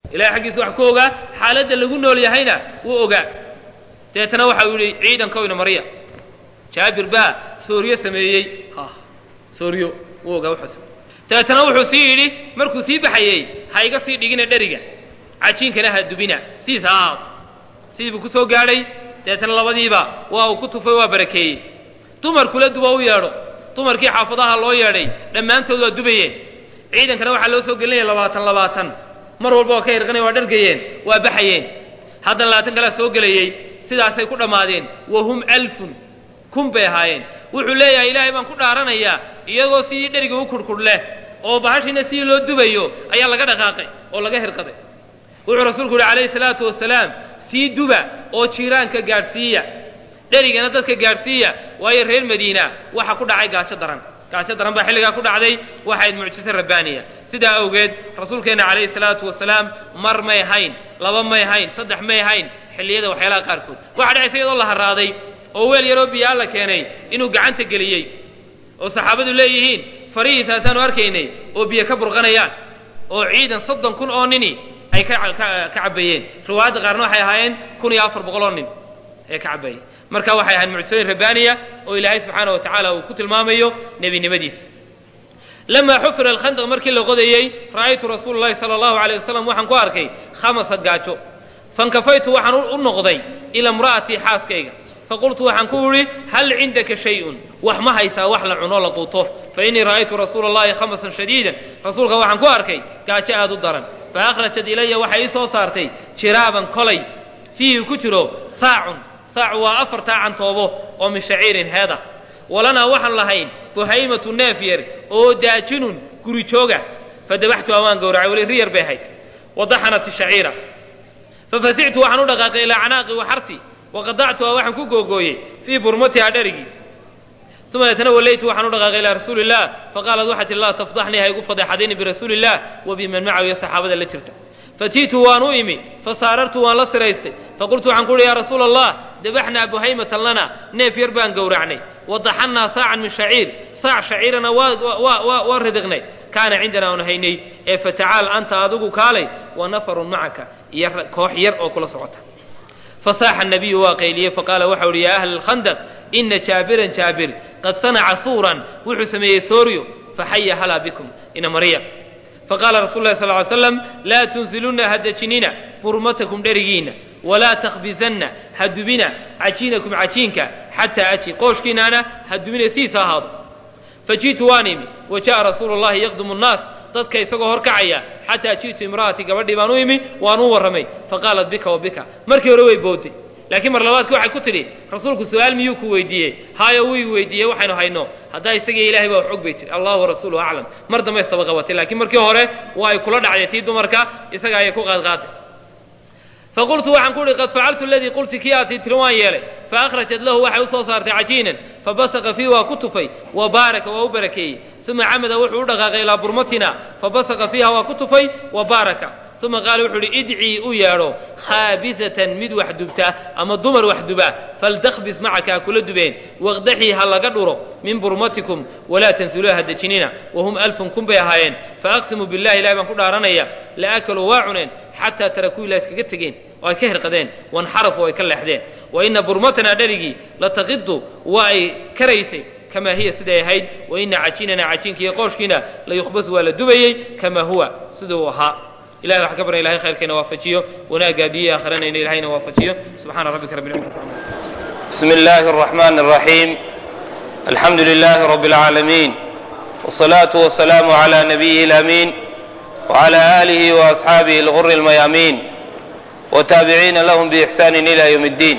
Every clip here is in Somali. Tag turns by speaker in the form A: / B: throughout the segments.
A: ilahay xaggiisa wax ku ogaa xaaladda lagu nool yahayna wuu ogaa deetana waxa uu yihi ciidankoyna marya jaabir baa sooryo sameeyey sooryo wuu ogaa wuxuu sameeyey dabeetana wuxuu sii yidhi markuu sii baxayey ha iga sii dhigina dheriga cajiinkana ha dubina sidiisa ha ahaato sidii buu ku soo gaadhay dabeetana labadiiba waa uu ku tufay waa barakeeyey dumarkula duba u yeedho dumarkii xaafadaha loo yeedhay dhammaantood waa dubayeen ciidankana waxaa loo soo gelinaya labaatan labaatan mar walba waa ka hirqanaya waa dhargayeen waa baxayeen haddana labaatan kalea soo gelayey sidaasay ku dhammaadeen wa hum alfun kun bay ahaayeen wuxuu leeyahay ilaahay baan ku dhaaranayaa iyagoo sidii dheriga u kurhkurh leh oo bahashiina sidii loo dubayo ayaa laga dhaqaaqay oo laga hirqaday wuxuu rasuulku yihi calayhi salaatu wasalaam sii duba oo jiiraanka gaadhsiiya dherigana dadka gaadhsiiya waayo reer madiina waxa ku dhacay gaajo daran gaajo daran baa xilligaa ku dhacday waxayd mucjiso rabbaaniya sidaa awgeed rasuulkeenna calayhi salaatu wasalaam mar may hayn laba may hayn saddex may hayn xilliyada waxyaalaha qaarkood waxa dhacaysa iyadoo la haraaday oo weel yaroo biyaa la keenay inuu gacanta geliyey oo saxaabadu leeyihiin farihiisaasaanu arkaynay oo biyo ka burqanayaan oo ciidan soddon kun oo nini ay ka ka cabayeen riwaayadda qaarna waxay ahaayeen kun iyo afar boqol oo nin ee ka cabayeen marka waxay ahayn mucjisooyin rabbaaniya oo ilaahay subxaana wa tacaala uu ku tilmaamayo nebinimadiisa lamaa xufira alkhandaq markii la qodayey ra'aytu rasuula llahi sala allahu aleyh wasalam waxaan ku arkay khamasa gaajo fankafaytu waxaan u noqday ila imra'atii xaaskayga faqultu waxaan ku idhi hal cindaka shay-un wax ma haysaa wax la cuno la quuto fa innii ra'aytu rasuula allahi khamasan shadiidan rasuulka waxaan ku arkay gaajo aad u daran fa akhrajat ilaya waxay ii soo saartay jiraaban kolay fiihi ku jiro saacun saacu waa afartaa cantoobo oo min shaciirin heeda walanaa waxaan lahayn buhaymatu neef yar oo daajinun guri jooga fadabaxtu amaan gowracay weli ri yar bay ahayd wadaxanat shaciira fafasictu waxaan u dhaqaaqay ilaa canaaqi waxarti waqadactuha waxaan ku googooyey fii burmatiha dherigii uma deetana wallaytu waxaan u dhaqaaqay ilaa rasuuli illah faqaalat waxay tihi laa tafdaxnii ha igu fadeexadayni birasuuli illah wa biman macahu iyo saxaabada la jirta fatiitu waan u imi fasaarartu waan la siraystay faqultu waxaan ku uhi yaa rasuula allah dabaxnaa buhaymatan lana neef yar baan gowracnay wadaxannaa saacan min shaciir saac shaciirana waa ridiqnay kaana cindana aan haynay ee fatacaal anta adigu kaalay wa nafarun macaka iyo koox yar oo kula socota fasaaxa nabiyu waa qayliyey faqaala waxa uhi yaa ahla alkhandaq ina jaabiran jaabir qad sanaca suuran wuxuu sameeyey sooryo faxaya halaa bikum ina marya faqaala rasul lahi sal ly slam laa tunsilunna ha dejinina burmatakum dherigiinna walaa takhbisanna ha dubina cajiinakum cajiinka xataa aji qooshkiinaana ha dubina siisa ahaado faji'tu waan imi wa ja'a rasuulu llahi yaqdumu nnaas dadka isagoo horkacaya xataa ji'tu imra'atii gabadhii baan u imi waan u warramay faqaalat bika wa bika markii hore way booday laakiin mar labaadki waxay ku tidhi rasuulku su-aal miyuu ku weydiiyey haayo wuu i weydiiyey waxaynu hayno haddaa isagii ilahay baa wax og bay tiri allahu warasuuluhu aclam mar dambe istaba qabatay laakiin markii hore waa ay kula dhacday tii dumarka isaga ayay ku qaadqaaday faqultu waxaan ku uhi qad facaltu aladii qulti kii aad tii tiri waan yeelay faakhrajat lahu waxay u soo saartay cajiinan fabasaqa fiihi waa ku tufay wa baaraka waa u barakeeyey uma camada wuxuu u dhaqaaqay ilaa burmatina fabasaqa fiiha waa ku tufay wa baaraka uma qaala wuxuu uhi idcii u yeedho khaabisatan mid wax dubta ama dumar wax duba faltakhbis macaka ha kula dubeen waqdaxii ha laga dhuro min burmatikum walaa tansiluuha ha dejinina wahum alfun kun bay ahaayeen faaqsimu billahi ilahi baan ku dhaaranaya laakaluu waa cuneen xataa tarakuu ilaa iskaga tegeen oo ay ka hirqadeen wanxarafu ay ka leexdeen wa ina burmatanaa dherigii lataqidu waa ay karaysay kamaa hiya siday ahayd wa ina cajiinana cajiinka iyo qooshkiina layukhbas waa la dubayey kamaa huwa siduu ahaa ilahay wax ka barna ilahay khayrkeena waafajiyo wanaagga adduunya aakhiranayna ilahayna waafajiyo subxaana rabbika rabbi lcizati
B: بسم الله الرحمن الرحيم الحمد لله رب العالمين والصلاة والسلام على نبيه الأمين وعلى آله وأصحابه الغر الميامين وتابعين لهم بإحسان إلى يوم الدين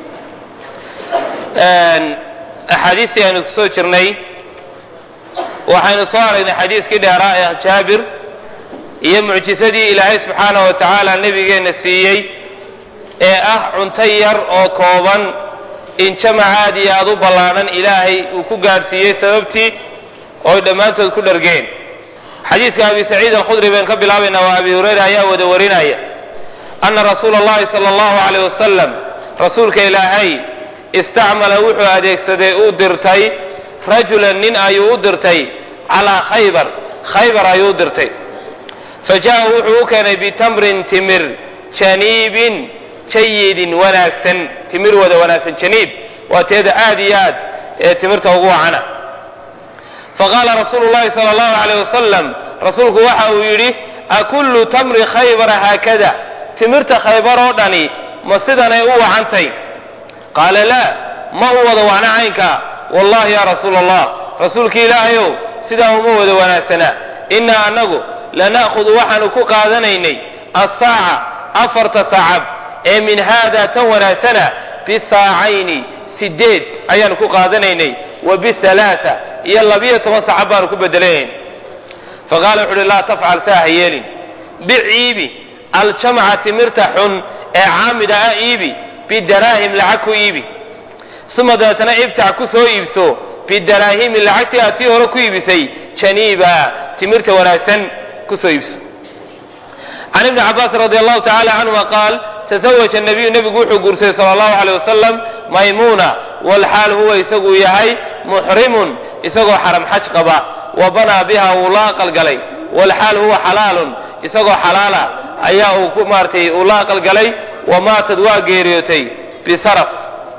B: أحاديثي أن كسو جرني وحين صار حديث كده رائع جابر iyo mucjisadii ilaahay subxaana wa tacaala nebigeenna siiyey ee ah cunto yar oo kooban in jamac aad iyo aad u ballaadhan ilaahay uu ku gaadhsiiyey sababtii ooy dhammaantood ku dhargeen xadiiska abi saciid alkhudri baan ka bilaabaynaa waa abi hurayra ayaa wada warinaya anna rasuula allahi sala allahu caleyh wasalam rasuulka ilaahay istacmala wuxuu adeegsaday uu dirtay rajulan nin ayuu u dirtay calaa khaybar khaybar ayuu u dirtay fa jaa'a wuxuu u keenay bitamrin timir janiibin jayidin wanaagsan timir wada wanaagsan janiib waa teeda aad iyo aad ee timirta ugu wacana faqaala rasuulu llahi sala allahu alayh wasalam rasuulku waxa uu yidhi akullu tamri khaybara haakada timirta khaybar oo dhani ma sidanay u wacantay qaala laa ma u wada wacna caynkaa wallahi ya rasuula allah rasuulki ilaahayow sidaa uma wada wanaagsana innaa annagu lana'khudu waxaanu ku qaadanaynay assaaca afarta sacab ee min haada tan wanaagsana bisaacayni sideed ayaanu ku qaadanaynay wa bialaaa iyo labiyo toban sacab baanu ku bedelanayn faqaala wuxu uhi laa tafcal saa ha yeelin bic iibi aljamca timirta xun ee caamida ah iibi bidaraahim lacag ku iibi uma dabeetana ibtac ku soo iibso bidaraahimi lacagtii aad tii hore ku iibisay janiiba timirta wanaagsan ku soo iibso can ibni cabaas radi allahu tacala canhuma qaal tasawaja nabiyu nebigu wuxuu guursaday sala allahu aleyh wasalam maymuuna walxaal huwa isagu yahay muxrimun isagoo xaram xaj qaba wa banaa biha wuu la aqalgalay walxaal huwa xalaalun isagoo xalaala ayaa uu ku maaratay uu la aqalgalay wa maatad waa geeriyootay bisaraf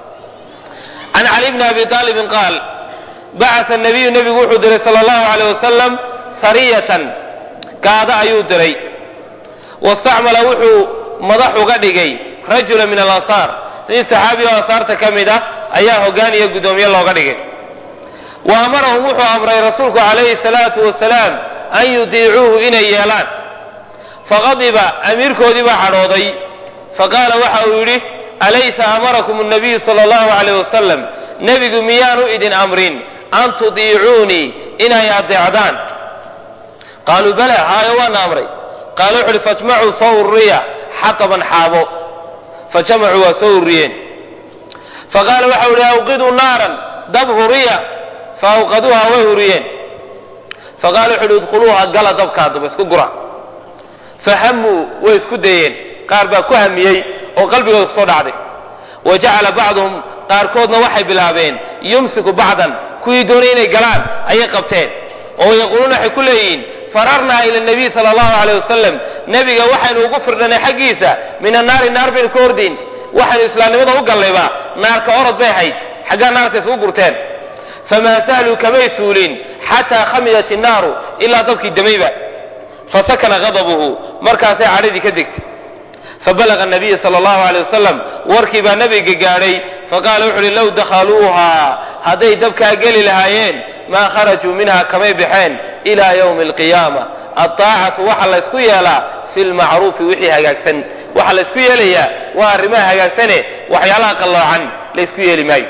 B: can cali bni abi aalibin qaal bacasa nabiyu nebigu wuxuu diray sala allahu aleyh wasalam sariyatan gaado ayuu diray wastacmala wuxuu madax uga dhigay rajula min alansaar nin saxaabi oo ansaarta ka mid ah ayaa hoggaan iyo guddoomiye looga dhigay wa amarahum wuxuu amray rasuulku calayhi salaatu wasalaam an yudiicuuhu inay yeelaan faqadiba amiirkoodii baa cadhooday faqaala waxa uu yidhi alaysa amarakum nabiyu sala allahu alayh wasalam nebigu miyaanu idin amrin an tudiicuunii inay adeecdaan qaaluu bala haayo waana amray qaala wuxu uhi fajmacuu soo ururiya xaqaban xaabo fajamacuu waa soo ururiyeen faqaala waxau ihi awqiduu naaran dab huriya fa awqaduuha way huriyeen faqala wuxu uhi idkhuluuha gala dabkaa daba isku gura fahamuu way isku dayeen qaar baa ku hamiyey oo qalbigooda kusoo dhacday wa jacala bacduhum qaarkoodna waxay bilaabeen yumsiku bacdan kuwii doonay inay galaan ayay qabteen oo yaquuluuna waxay ku leeyihiin fararnaa ila nabiy sala allahu aleyh wasalam nebiga waxaynu ugu firdhanay xaggiisa min annaari naar baynu ka ordayn waxaynu islaamnimada u gallayba naarka orod bay ahayd xaggaa naarta isku gurteen famaa sahluu kamay suulin xataa khamidat innaaru ilaa dabkii damayba fasakana ghadabuhu markaasay cadhadii ka degtay fabalaga nabiya sala allahu aleyh wasalam warkii baa nebiga gaadhay faqaala wuxu uhi low dakhaluuhaa hadday dabkaa geli lahaayeen maa kharajuu minha kamay baxeen ilaa yowmi alqiyaama aldaacatu waxaa la ysku yeelaa fi lmacruufi wixii hagaagsan waxaa la ysku yeelayaa waa arrimaha hagaagsane waxyaalaha qalloocan la ysku yeeli maayo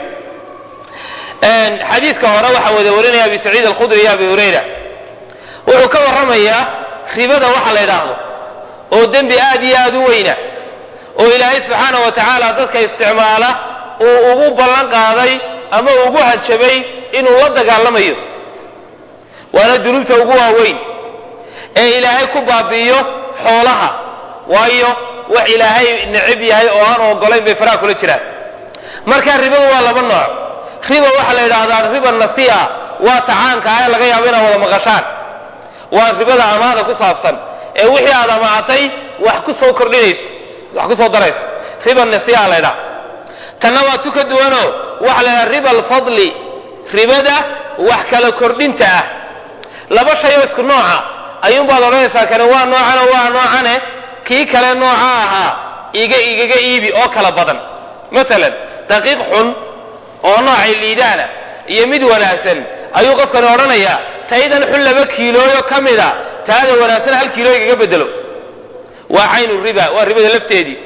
B: xadiiska hore waxaa wada warinaya abi saciid alkhudri iyo abi hurayra wuxuu ka warramayaa ribada waxa la yidhaahdo oo dembi aad iyo aad u weyna oo ilaahay subxaana wa tacaala dadka isticmaala uu ugu ballan qaaday ama ugu hanjabay inuu la dagaalamayo waana dunuubta ugu waaweyn ee ilaahay ku baabi'iyo xoolaha waayo wax ilaahay necab yahay oo aan ogolayn bay faraha kula jiraan marka ribadu waa laba nooc riba waxaa la yidhaahdaa riba nasi'a waa tacaanka ah ee laga yaabo inaad wada maqashaan waa ribada amaada ku saabsan ee wixii aad amaatay wax ku soo kordhinayso wax ku soo darayso riba nasi'a la ydhaha tanna waa tu ka duwanoo waxa la ydhaha riba alfadli ribada wax kala kordhinta ah laba shay oo isku nooca ayuunbaad odhanaysaa kani waa noocan oo waa noocane kii kale nooca ahaa iga igaga iibi oo kala badan maalan daqiiq xun oo noocay liidaana iyo mid wanaagsan ayuu qofkani odhanayaa taydan xun laba kiilooyo ka mida taada wanaagsan hal kiilo igaga bedelo waa caynu riba waa ribada lafteedii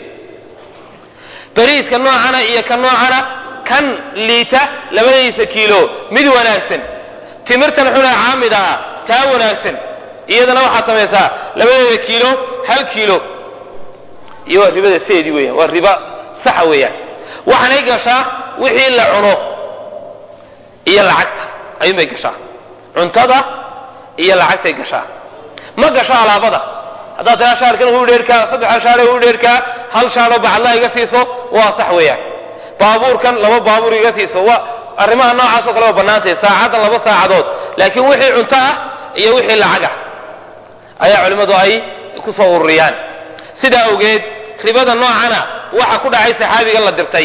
B: beriiska noocana iyo ka noocana kan liita labadiisa kiilo mid wanaagsan timirtan xunee caamid ah taa wanaagsan iyadana waxaad samaysaa labadeeda kiilo hal kiilo iyo waa ribada seedii weeyaan waa riba saxa weeyaan waxaanay gashaa wixii la cuno iyo lacagta ayuunbay gashaa cuntada iyo lacagtay gashaa ma gasho alaabada haddaad tiraa shaarkan u dheerkaa saddexan shaare u dheerkaa hal shaaroo bacadla iga siiso waa sax weeyaan baabuurkan laba baabuur iga siiso waa arrimaha noocaasoo kale waa bannaantay saacaddan laba saacadood laakiin wixii cunto ah iyo wixii lacag ah ayaa culimmadu ay ku soo ururiyaan sidaa awgeed ribada noocana waxa ku dhacay saxaabiga la dirtay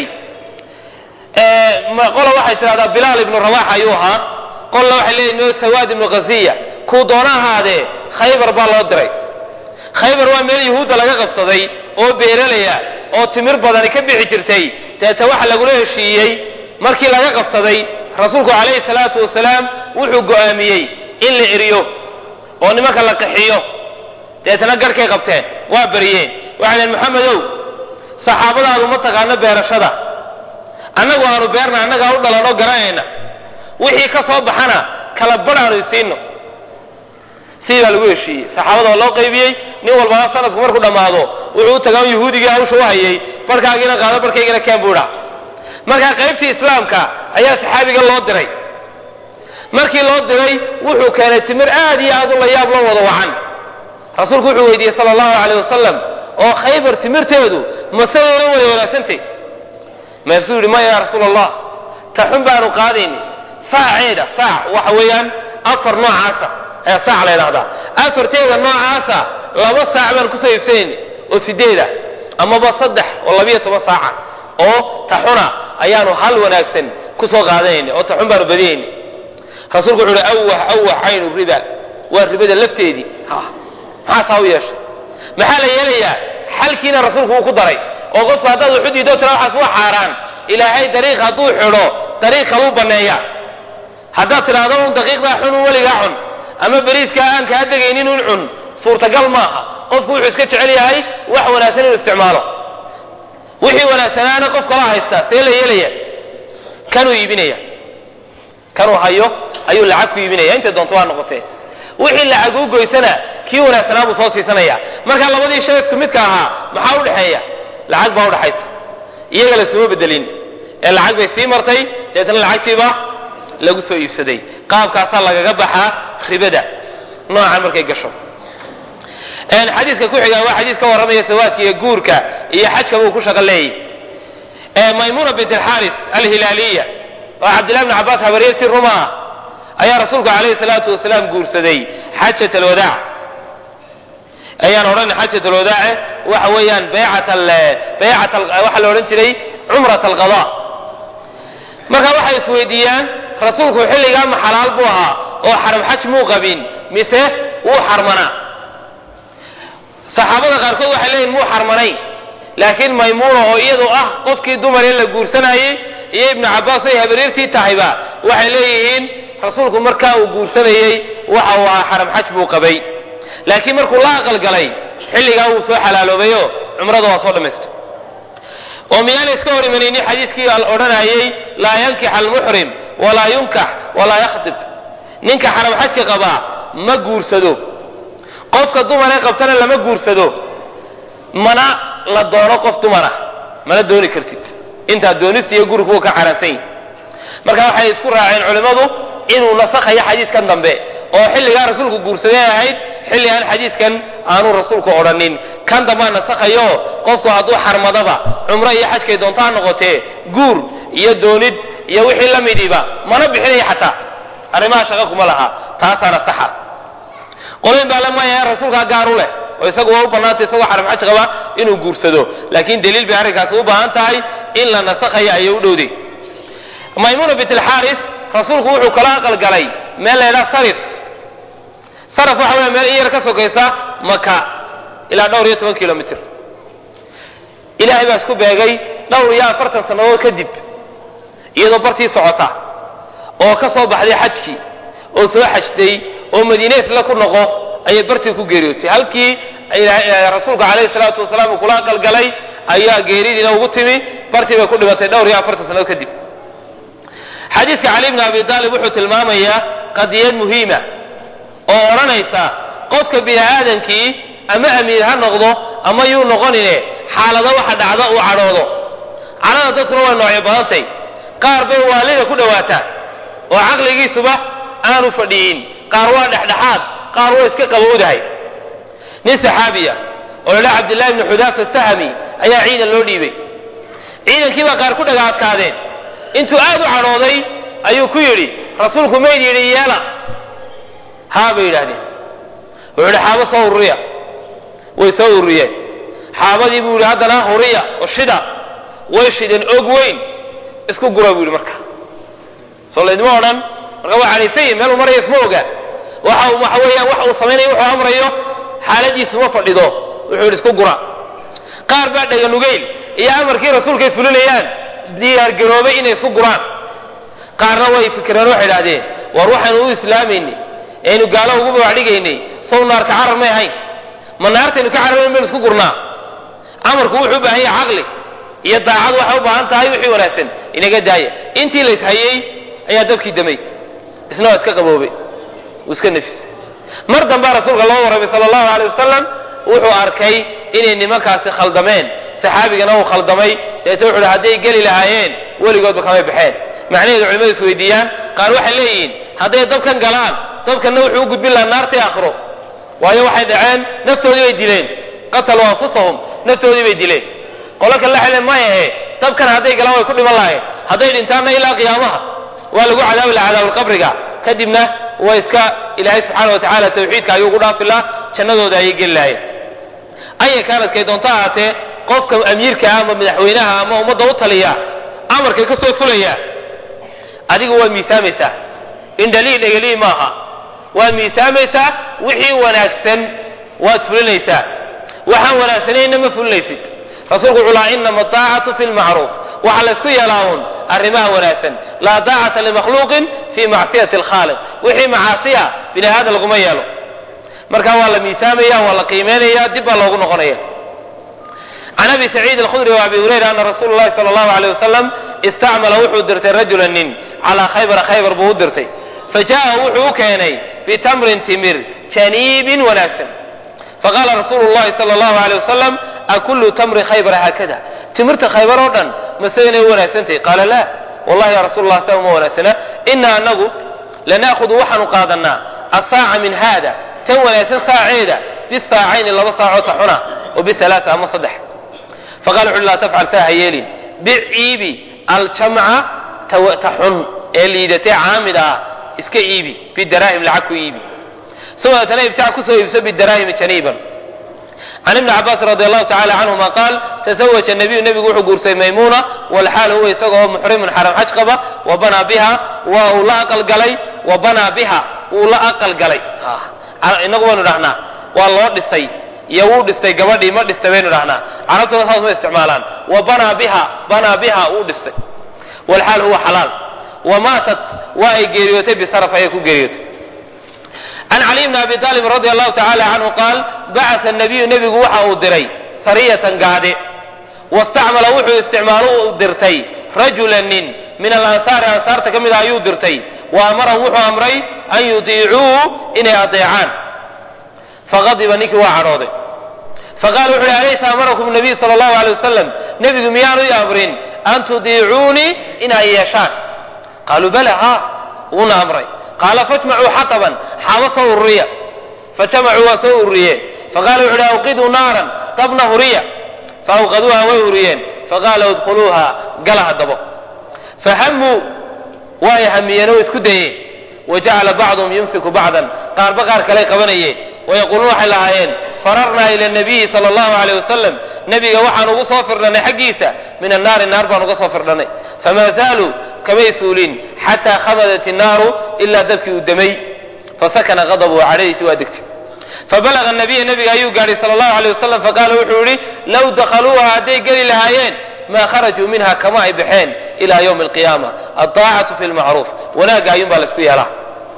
B: qola waxay tidhahdaa bilaal ibnu rabax ayuu ahaa qolna waxay leeyihin sawaad ibnu khaziya kuu doona ahaadee khaybar baa loo diray khaybar waa meel yuhuudda laga qabsaday oo beeralaya oo timir badani ka bixi jirtay deeta waxa lagula heshiiyey markii laga qabsaday rasuulku calayhi salaatu wasalaam wuxuu go'aamiyey in la eriyo oo nimanka la qaxiyo deetana garhkay qabteen waa bariyeen waxay dhaheen maxamedow saxaabadaadu ma taqaano beerashada annagu aanu beerna annagaa u dhalanoo garanayna wixii ka soo baxana kala badh aanu isiino sidii baa lagu heshiiyey saxaabada waa loo qaybiyey nin walbana sanadku markuu dhammaado wuxuu u tagaa yuhuudigii hawsha u hayay barhkaagiina qaado barhkaygina keen buu idhaa markaa qaybtii islaamka ayaa saxaabiga loo diray markii loo diray wuxuu keenay timir aad iyo aad u la yaab loo wada wacan rasuulku wuxuu weydiiyey sala allahu aleyh wasalam oo khaybar timirteedu masayayna wada wanaagsantay maasuu yidhi maya ya rasuul allah ta xun baanu qaadayni saaceeda saac waxa weeyaan afar noocaasa ayaa saac la ydhahdaa afarteeda noocaasa laba saac baan kusoo iibsanayni oo sideeda amaba saddex oo labiyo toban saaca oo taxuna ayaanu hal wanaagsan kusoo qaadanayni oo taxun baanu badiyayni rasuulku wuxu uhi awah awah caynu riba waa ribada lafteedii ha maxaa taa u yeeshay maxaa la yeelayaa xalkiina rasuulku wuu ku daray oo qofku haddaad wuxu diido tira waxaas waa xaaraan ilaahay dariiq hadduu xidho dariiq kaluu banneeya haddaad tidhaahdo un daqiiqdaa xun un weligaa cun ama beriiskaa aan kaa degaynin un cun suurtagal maaha qofku wuxuu iska jecel yahay wax wanaagsan inuu isticmaalo wixii wanaagsanaana qof kala haysta see la yeelaya kanuu iibinaya kanuu hayo ayuu lacag ku iibinaya intay doonto waa noqotee wixii lacag u goysana kii wanaagsanaa buu soo siisanaya marka labadii shay isku midka ahaa maxaa udhexeeya lacag baa udhaxaysa iyaga laysuma bedelin ee lacag bay sii martay dabeetna lacagtiiba lagu soo iibsaday qaabkaasaa lagaga baxaa ribada noocan markay gasho xadiiska ku xiga waa xadiis ka warramaya sawaadka iyo guurka iyo xajka buu ku shaqo leeyay maymuna bint alxaaris alhilaaliya oo cabdillahi bn cabbaas habaryartii ruma ah ayaa rasuulku calayhi salaatu wasalaam guursaday xajat alwadaac ayaan odhan xajat alwadaace waxa weeyaan baycat baycat waxaa la odhan jiray cumrat alqada marka waxay isweydiiyaan rasuulku xilligaa ma xalaal buu ahaa oo xaram xaj muu qabin mise wuu xarmanaa saxaabada qaarkood waxay leeyihin muu xarmanayn laakiin maymuuna oo iyadu ah qofkii dumar ee la guursanayey iyo ibnu cabbaas ay habaryartii tahayba waxay leeyihiin rasuulku markaa uu guursanayey waxa uu ahaa xaram xaj buu qabay laakiin markuu la aqalgalay xilligaa wuu soo xalaaloobayo cumrada waa soo dhammaystay oo miyaana iska hor imanaynin xadiiskii odhanayey laa yankix almuxrim walaa yunkax walaa yakhtib ninka xaram xajka qabaa ma guursado qofka dumaree qabtana lama guursado mana la doono qof dumara mana dooni kartid intaad doonista iyo gurigu ka xaaraansan yihin marka waxay isku raaceen culimmadu inuu nasakhayo xadiiskan dambe oo xilligaa rasuulku guursaday ahayd xilli aan xadiiskan aanu rasuulku odhanin kan dambaa nasakhayo qofku hadduu xarmadaba cumro iyo xajkay doonto ha noqotee guur iyo doonid iyo wixii la midiba mana bixinaya xataa arrimaha shaqa kuma laha taasaana saxa qolayn baa la maaya rasuulkaa gaar u leh oo isagu waa u bannaantay isagoo xaram xaj qaba inuu guursado laakiin daliil bay arrinkaasi u baahan tahay in la nasakhayo ayay u dhowday maymuna bint alxaaris rasuulku wuxuu kala aqalgalay meel la ydhaha sarif saraf waxa weya meel in yar ka sokaysa maka ilaa dhowr iyo toban kilomitr ilaahay baa isku beegay dhowr iyo afartan sannadood kadib iyadoo bartii socota oo ka soo baxday xajkii oo soo xajtay oo madiine isla ku noqo ayay bartii ku geeriyootay halkii rasuulku calayhi salaatu wasalaam uu kula aqalgalay ayaa geeridiina ugu timi bartii bay ku dhimatay dhowr iyo afartan sannadood kadib xadiiska cali bni abi aalib wuxuu tilmaamayaa qadiyad muhiima oo odhanaysa qofka bini aadankii ama amiir ha noqdo ama yuu noqonine xaalado waxa dhacda uu cadhoodo cadhada dadkuna way noocyo badantay qaar bay waalida ku dhowaataa oo caqligiisuba aanu fadhiyin qaar waa dhexdhexaad qaar waa iska qabowdahay nin saxaabiya oo la dhaha cabdillahi bni xudaafa sahmi ayaa ciidan loo dhiibay ciidankii baa qaar ku dhaga adkaadeen intuu aad u cadhooday ayuu ku yidhi rasuulku mayd yidhi yeela haa bay yidhaahdeen wuxuu yidhi xaabo soo ururiya way soo ururiyeen xaabadii buu yidhi haddana huriya oo shida way shideen og weyn isku gura buu yidhi marka soo laydma odhan marka waa cadhaysan yihin meel uu maraya isma oga waxa waxa weeyaan wax uu samaynayo wuxuu amrayo xaaladiisu ma fadhido wuxuu yidhi isku gura qaar baa dhaganugeyl iyo amarkii rasuulkay fulinayaan diyaargaroobay inay isku guraan qaarna way fikireen waxay idhahdeen war waxaanu u islaamayni aynu gaalo ugu babacdhigaynay sow naarka carar may ahayn ma naartaynu ka cararayn baynu isku gurnaa amarku wuxuu u baahan yahay caqli iyo daacad waxay u baahan tahay wixii wanaagsan inaga daaya intii la ishayey ayaa dabkii damay isna waa iska qaboobay uu iska nafisay mar dambaa rasuulka loo warramay sala allahu alay wasalam wuxuu arkay inay nimankaasi khaldameen saxaabigana uu khaldamay deete wuxu uhi hadday geli lahaayeen weligoodba kamay baxeen macnaheedu culimadu is weydiiyaan qaar waxay leeyihiin hadday dabkan galaan dabkanna wuxuu u gudbin lahaa naartii aakhiro waayo waxay dhaceen naftoodii bay dileen qataluu anfusahum naftoodii bay dileen qolo kale la xelen mayahe dabkan hadday galaan way ku dhiman lahayen hadday dhintaanna ilaa qiyaamaha waa lagu cadaabi laha cadaabulqabriga kadibna waa iska ilaahay subxaana wa tacaala tawxiidka ayuu ugu dhaafi laha jannadooda ayay geli lahayen aya kaanadkay doonto ahaatee qofka amiirka ama madaxweynaha ama ummadda u taliya amarkay ka soo fulaya adigu waad miisaamaysaa indhalii dhegelii maaha waad miisaamaysaa wixii wanaagsan waad fulinaysaa waxaan wanaagsanayna ma fulinaysid rasuulku wuxuu lahaa inama daacatu fi lmacruuf waxaa la ysku yeelaa uun arrimaha wanaagsan laa daacata limakhluuqin fi macsiyati alkhaaliq wixii macaasiya bini aadan laguma yeelo marka waa la miisaamaya waa la qiimeynaya dib baa loogu noqonaya can abi saciid alkhudri wa abi hurayra ana rasuula llahi sala allahu aleyh wasalam istacmala wuxuu dirtay rajula nin calaa khaybara khaybar buu u dirtay fajaءa wuxuu u keenay bitamrin timir janiibin wanaagsan faqaala rasuulu llahi sala allahu aleyh wasalam akullu tamri khaybara haakada timirta khaybar oo dhan mase inay u wanaagsantahay qaala la wallahi ya rasuul allah saa uma wanaagsana ina anagu lana'khudu waxaanu qaadanaa asaaca min haada tan wanaagsan saaceeda bisaacayni laba saacoo taxuna wa bialaaa ama saddex faqala wuxu laa tafcal saa ha yeelin bic iibi aljamca taxun ee liidatee caamida ah iska iibi bidaraahim lacag ku iibi sawaatana ibtac kusoo iibso bidaraahimi janiiban can ibni cabaas radi allahu tacala canhuma qaal tasawaja nabiyu nebigu wuxuu guursaday maymuuna walxaal huwa isagoo muxrimun xaram xaj qaba wa banaa biha waa uu la aqalgalay wa banaa biha wuu la aqalgalay inagu baynu dhahnaa waa loo dhisay iyo wuu dhistay gabadhii ma dhistay baynu dhahnaa carabtuna saas ma isticmaalaan wa banaa biha banaa biha wuu dhistay walxaal huwa xalaal wa maatat waa ay geeriyootay bisaraf ayay ku geeriyootay can caliy bni abi aalib radi allahu tacala canhu qaal bacata nabiyu nebigu waxa uu diray sariyatan gaade wastacmala wuxuu isticmaalo u dirtay rajula nin min alansaari ansaarta ka mid a ayuu dirtay wa amarahum wuxuu amray an yudiicuu inay adeecaan faqadiba ninkii waa cadhooday faqala wuxu uhi alaysa amarakum nabiy sala allahu alay wasalam nebigu miyaanu i amrin an tudiicuunii inay yeeshaan qaaluu bala ha wuuna amray qaala fajmacuu xataban xaabo soo ururiya fajamacuu waa soo ururiyeen faqala wuxu uhi awqiduu naaran dabna huriya faawqaduuha way huriyeen faqaala udkhuluuha gala haddabo fahamuu waa ay hamiyeen oo isku dayeen wajacala bacduhum yumsiku bacdan qaarba qaar kaley qabanayeen wayaquuluun waxay lahaayeen fararnaa ila nabiyi sala allahu aleyh wasalam nebiga waxaan ugu soo firdhannay xaggiisa min annaari naar baan uga soo firdhannay famaa zaaluu kamay suulin xataa khamadat innaaru ilaa dabkii uu damay fasakana qadabuhu cadhadiisi waa degtay fabalaga nabiya nebiga ayuu gaadhay sala allahu aleyh wasalam faqaala wuxuu yihi low dakhaluuha hadday geli lahaayeen maa kharajuu minha kama ay baxeen ila ywmi alqiyaama aldaacatu fi lmacruuf wanaagga ayuun baa laisku yeelaa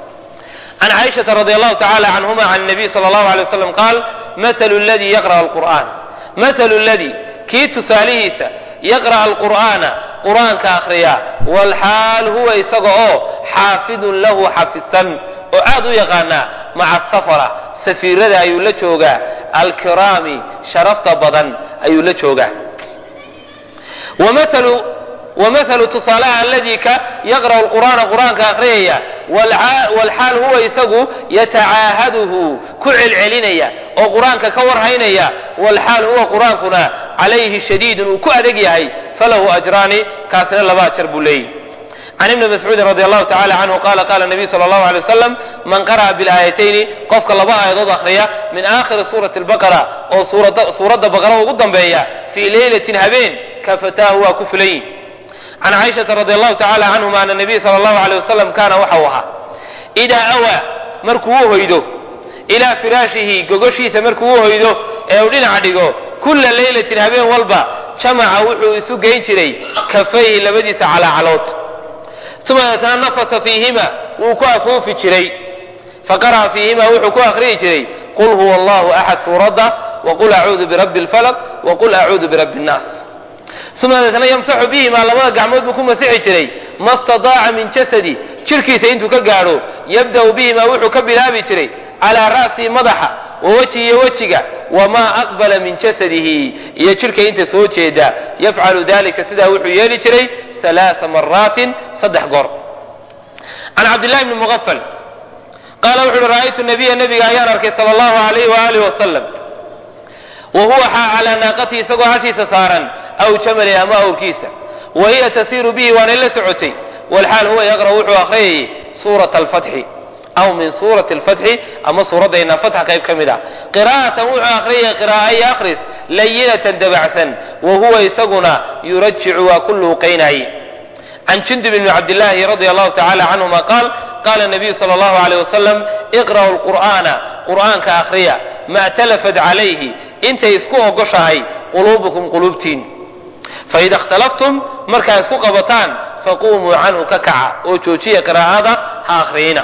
B: can caaishata radi allahu tacala canhuma can nabiy sala allahu alay wasalam qaal mathalu ladii yaqra'a alqur'aan mathalu ladii kii tusaalihiisa yaqra'a alqur'aana qur'aanka akhriya walxaal huwa isaga oo xaafidun lahu xafidsan oo aad u yaqaanaa maca safara safiirada ayuu la joogaa alkiraami sharafta badan ayuu la joogaa wamahalu tusaalaha aladii ka yaqra'u lqur'aana qur'aanka akhriyaya walxaal huwa isagu yatacaahaduhu ku celcelinaya oo qur'aanka ka warhaynaya walxaal huwa qur'aankuna calayhi shadiidun uu ku adeg yahay falahu ajraani kaasina laba ajar buu leeyahy can ibni mascuudin radi allahu tacala canhu qala qala nabiyu sala allahu alay wasalam man qara'a bilaayatayni qofka laba aayadood akhriya min aakhiri suurati albaqara oo suuradda baqara ugu dambeeya fii leylatin habeen kafataahu waa ku filayin can caaishata radi allahu tacala canhuma ana nabiy sala allahu alay wasalam kaana waxau ahaa idaa awaa markuu u hoydo ilaa firaashihi gogoshiisa markuu u hoydo ee uu dhinaca dhigo kulla leylatin habeen walba jamaca wuxuu isu geyn jiray kafayhi labadiisa calaacalood uma deetana nafasa fiihima wuu ku afuufi jiray faqara'a fiihima wuxuu ku akhriyi jiray qul huwa allahu axad suuradda waqul acuudu birabbi alfalaq waqul acuudu birabbi nnaas uma deetana yamsaxu bihimaa labada gacmood buu ku masixi jiray ma stadaaca min jasadi jirhkiisa intuu ka gaadho yabda'u bihimaa wuxuu ka bilaabi jiray calaa ra'sihi madaxa wa weji iyo wejiga wamaa aqbala min jasadihi iyo jidhka inta soo jeeda yafcalu dalika sidaa wuxuu yeeli jiray alaaa maraatin saddex goor can cabdillahi bni muqafal qaala wuxu uhi ra'aytu nabiya nabiga ayaan arkay sala allahu alayh waaalih wasalam wa huwa xaa calaa naaqatihi isagoo hashiisa saaran aw jamali ama awrkiisa wa hiya tasiiru bihi waanay la socotay walxaal huwa yaqra'u wuxuu akhriyayay suurata alfatxi aw min suurati alfatxi ama suuradayna fatxa qayb ka mid ah qiraa'atan wuxuu akhriyaya qiraa'o iyo akhris layinatan dabacsan wa huwa isaguna yurajicu waa ku luuqaynaaye can jundub bni cabdillaahi radia allahu tacala canhuma qaal qaala nabiyu sala allahu alayh wasalam iqra'u lqur'aana qur'aanka akhriya ma talafat calayhi intay isku ogoshahay quluubukum quluubtiin faida ikhtalaftum markaa isku qabataan faquumuu canhu ka kaca oo joojiya qiraa'ada ha akhriyina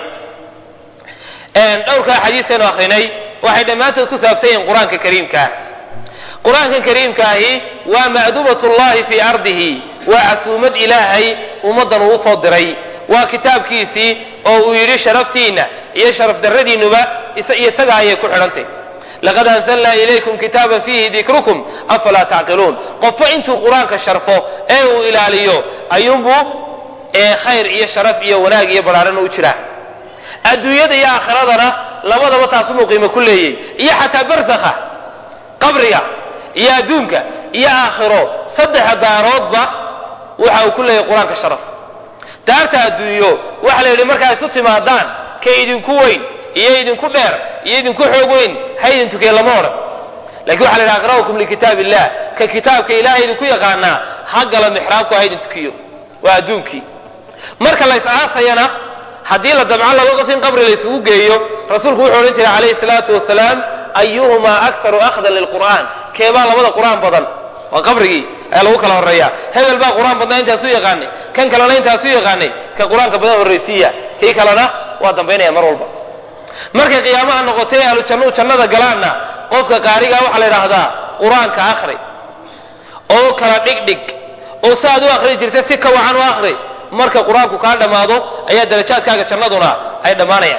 B: dhowrkaa xadiisaynu akhrinay waxay dhammaantood ku saabsan yihiin qur-aanka kariimkaah qur-aankan kariimkaahi waa ma'dubat llahi fii ardihi waa casuumad ilaahay ummaddan uu usoo diray waa kitaabkiisii oo uu yidhi sharaftiinna iyo sharaf darradiinnuba isaga ayay ku xidhantay laqad anzalnaa ilaykum kitaaban fiihi dikrukum afalaa tacqiluun qofba intuu qur-aanka sharfo ee uu ilaaliyo ayuunbuu khayr iyo sharaf iyo wanaag iyo badhaarana u jiraa adduunyada iyo aakhiradana labadaba taasumuu qiimo ku leeyey iyo xataa barsakha qabriga iyo adduunka iyo aakhiro saddexa daaroodba waxa uu ku leeyahy qur-aanka sharaf daarta adduunyo waxa la yidhi markaa isu timaadaan ka idinku weyn iyo idinku dheer iyo idinku xoog weyn ha idin tukee lama odhan lakin waxa la yidhi aqra'ukum likitaab illah ka kitaabka ilahay idinku yaqaanaa ha gala mixraabku ha idin tukiyo waa adduunkii marka la is-aasayana haddii la damco laba qof in qabri la isugu geeyo rasuulku wuxuu odhan jiray calayhi salaatu wasalaam ayuhumaa akharu akhdan lilqur'aan keebaa labada qur'aan badan waa qabrigii ayaa lagu kala horreeya hebel baa qur-aan badnaa intaasu yaqaanay kan kalena intaasu yaqaanay ka qur-aanka badan horraysiiya kii kalena waa dambaynaya mar walba markay qiyaamaha noqotay ahlu jannu jannada galaanna qofka qaarigaa waxaa la yidhaahdaa qur-aanka akhri oo kala dhigdhig oo si aad u akhri jirta si ka wacan u akhri marka qur-aanku kaa dhammaado ayaa darajaadkaaga jannaduna ay dhammaanayaan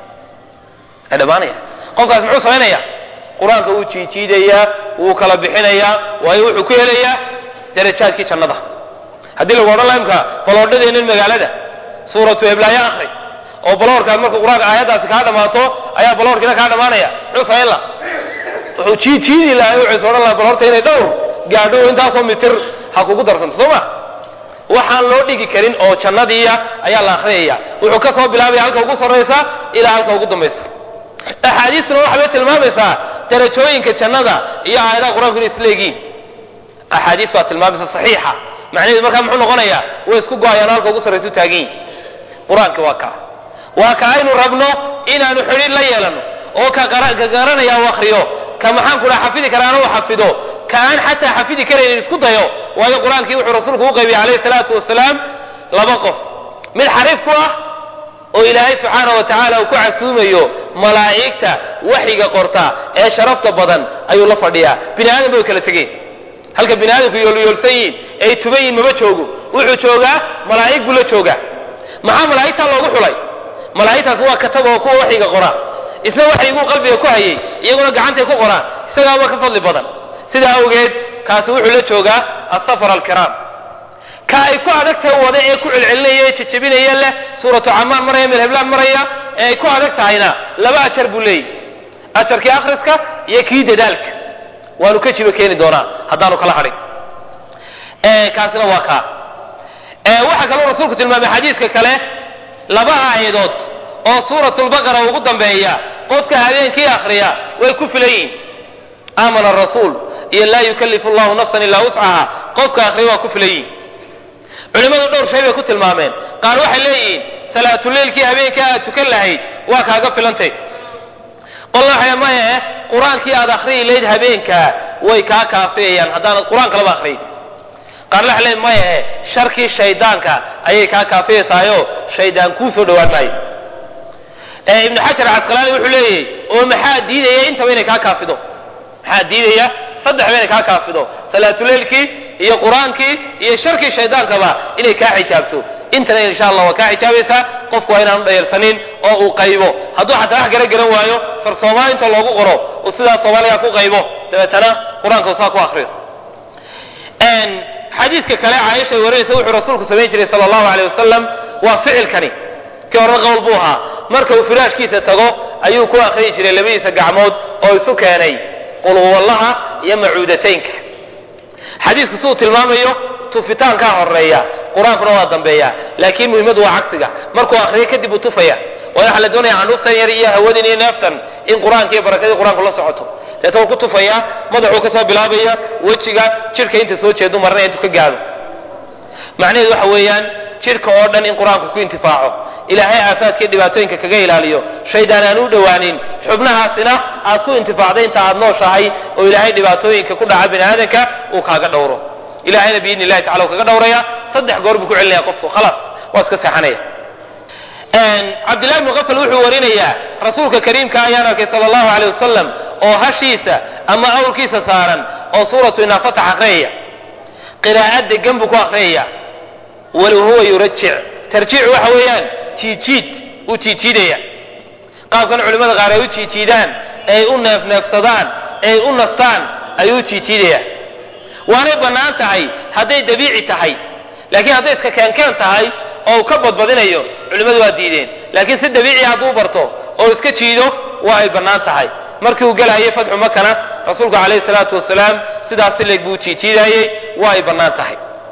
B: ay dhammaanayaan qofkaas muxuu samaynaya qur-aanka wuu jiijiidayaa wuu kala bixinayaa waayo wuxuu ku helayaa darajaadkii jannada haddii lagu odhan laha imka baloodhadeennan magaalada suuratu heblaayo akhri oo baloorkaas marka qur-aanka aayaddaasi kaa dhammaato ayaa baloorkiina kaa dhammaanaya muxuu samayn laha wuxuu jiijiidi lahaa wuxuu is odhan laha baloorta inay dhowr gaadho oo intaasoo mitir ha kugu darsanto soo ma waxaan loo dhigi karin oo jannadiiya ayaa la akhriyaya wuxuu ka soo bilaabaya halka ugu sarraysa ilaa halka ugu dambaysa axaadiistuna waxbay tilmaamaysaa darajooyinka jannada iyo aayadaha qur-aanku inay isleegiin axaadiis baa tilmaamaysa saxiixa macnaheedu markaa muxuu noqonayaa way isku go-ayaan halka ugu sarraysu taagan yihin qur-aanka waa kaa waa ka aynu rabno inaanu xidhiir la yeelano oo ka garanaya u akriyo ka maxaan ku dhaha xafidi karaana u xafido ka aan xataa xafidi karaynin isku dayo waayo qur-aankii wuxuu rasuulku u qaybiyey calayhi salaatu wasalaam laba qof mid xariif ku ah oo ilaahay subxaana wa tacaala uu ku casuumayo malaa'igta waxyiga qorta ee sharafta badan ayuu la fadhiyaa bini aadam bay kala tegeen halka bini aadamku yoolyoolsan yihiin ay tuban yihin maba joogo wuxuu joogaa malaa'ig buu la joogaa maxaa malaa'igtaa loogu xulay malaa'igtaas waa kataba oo kuwa waxyiga qora isna waxyiguu qalbiga ku hayay iyaguna gacantay ku qoraan isagaaba ka fadli badan sidaa awgeed kaasi wuxuu la joogaa asafar alkiraam ka ay ku adag tahay wada ee ku celcelinaya ee jejebinaya leh suuratu camaan maraya meel heblaan maraya ee ay ku adag tahayna laba ajar buu leeyahy ajarkii akhriska iyo kii dadaalka waanu ka jiba keeni doonaa haddaanu kala hadhin kaasina waa kaa waxaa kaloo rasuulku tilmaamay xadiiska kale laba aayadood oo suuratulbaqara ugu dambeeya qofka habeenkii akhriya way ku filan yihin aamana rasuul iyo laa yukallifu llahu nafsan ilaa wuscaha qofka akhriya waa ku filan yihin culimmadu dhowr shay bay ku tilmaameen qaar waxay leeyihiin salaatuleilkii habeenkii aad tukan lahayd waa kaaga filantay qolna waxay maya eh qur-aankii aad akhriyi layd habeenkaa way kaa kaafiyayaan haddaanad qur-aan kalaba akhriyin qaarna waxay leeyihin maya eh sharkii shaydaanka ayay kaa kaafiyaysaayo shaydaan kuu soo dhowaan maayo ibnu xajar casqalaani wuxuu leeyahy oo maxaa diidaya intaba inay kaa kaafido maxaa diidaya saddexba inay kaa kaafido salaatuleilkii iyo qur-aankii iyo sharkii shaydaankaba inay kaa xijaabto intana insha allah waa kaa xijaabaysaa qofku waa inaanu dhayarsanin oo uu qaybo hadduu xataa wax gara garan waayo far soomaali inta loogu qoro uu sidaas soomaaliga ku qaybo dabeetana qur-aanka saa ku akriyo xadiiska kale caaisha ay warinaysa wuxuu rasuulku samayn jiray sala allahu aleyh wasalam waa ficilkani kii hore qowl buu ahaa marka uu firaashkiisa tago ayuu ku akriyi jiray labadiisa gacmood oo isu keenay qulhuwallaha iyo macuudataynka xadiisku siduu tilmaamayo tufitaankaa horeeya qur-aankuna waa dambeeya laakiin muhimmadu waa cagsiga markuu akriyo kadib uu tufaya waayo waxaa la doonaya canuuftan yar iyo hawadin iyo neeftan in qur-aanka iyo barakadii qur-aanku la socoto deeta uu ku tufaya madaxuu kasoo bilaabaya wejiga jidhka inta soo jeedu maranaya intuu ka gaado macnaheedu waxa weeyaan jidhka oo dhan in qur-aanku ku intifaaco ilaahay aafaadka iyo dhibaatooyinka kaga ilaaliyo shaydaan aan u dhowaanin xubnahaasina aad ku intifaacday inta aad nooshahay oo ilaahay dhibaatooyinka ku dhaca bini aadanka uu kaaga dhowro ilahayna biidni illahi tacala uu kaga dhowraya saddex goor buu ku celinaya qofku khalaas waa iska seexanaya cabdillahi bnu qafal wuxuu warinayaa rasuulka kariimka ayaan arkay sala allahu aleyh wasalam oo hashiisa ama awrkiisa saaran oo suuratu inaafatax akhriyaya qiraa'ad degan buu ku akhriyaya walow huwa yurajic tarjiicu waxa weeyaan jiijiid uu jiijiidaya qaabkan culimmada qaar ay u jiijiidaan ay u neefneefsadaan ay u nastaan ayuu u jiijiidaya waanay bannaan tahay hadday dabiici tahay laakiin hadday iska keenkeen tahay oo uu ka badbadinayo culimmadu waa diideen laakiin si dabiici hadduu barto oo iska jiido waa ay bannaan tahay markii uu gelaayay fatxu makana rasuulku calayhi salaatu wasalaam sidaas sileeg buu jiijiidaayey waa ay bannaan tahay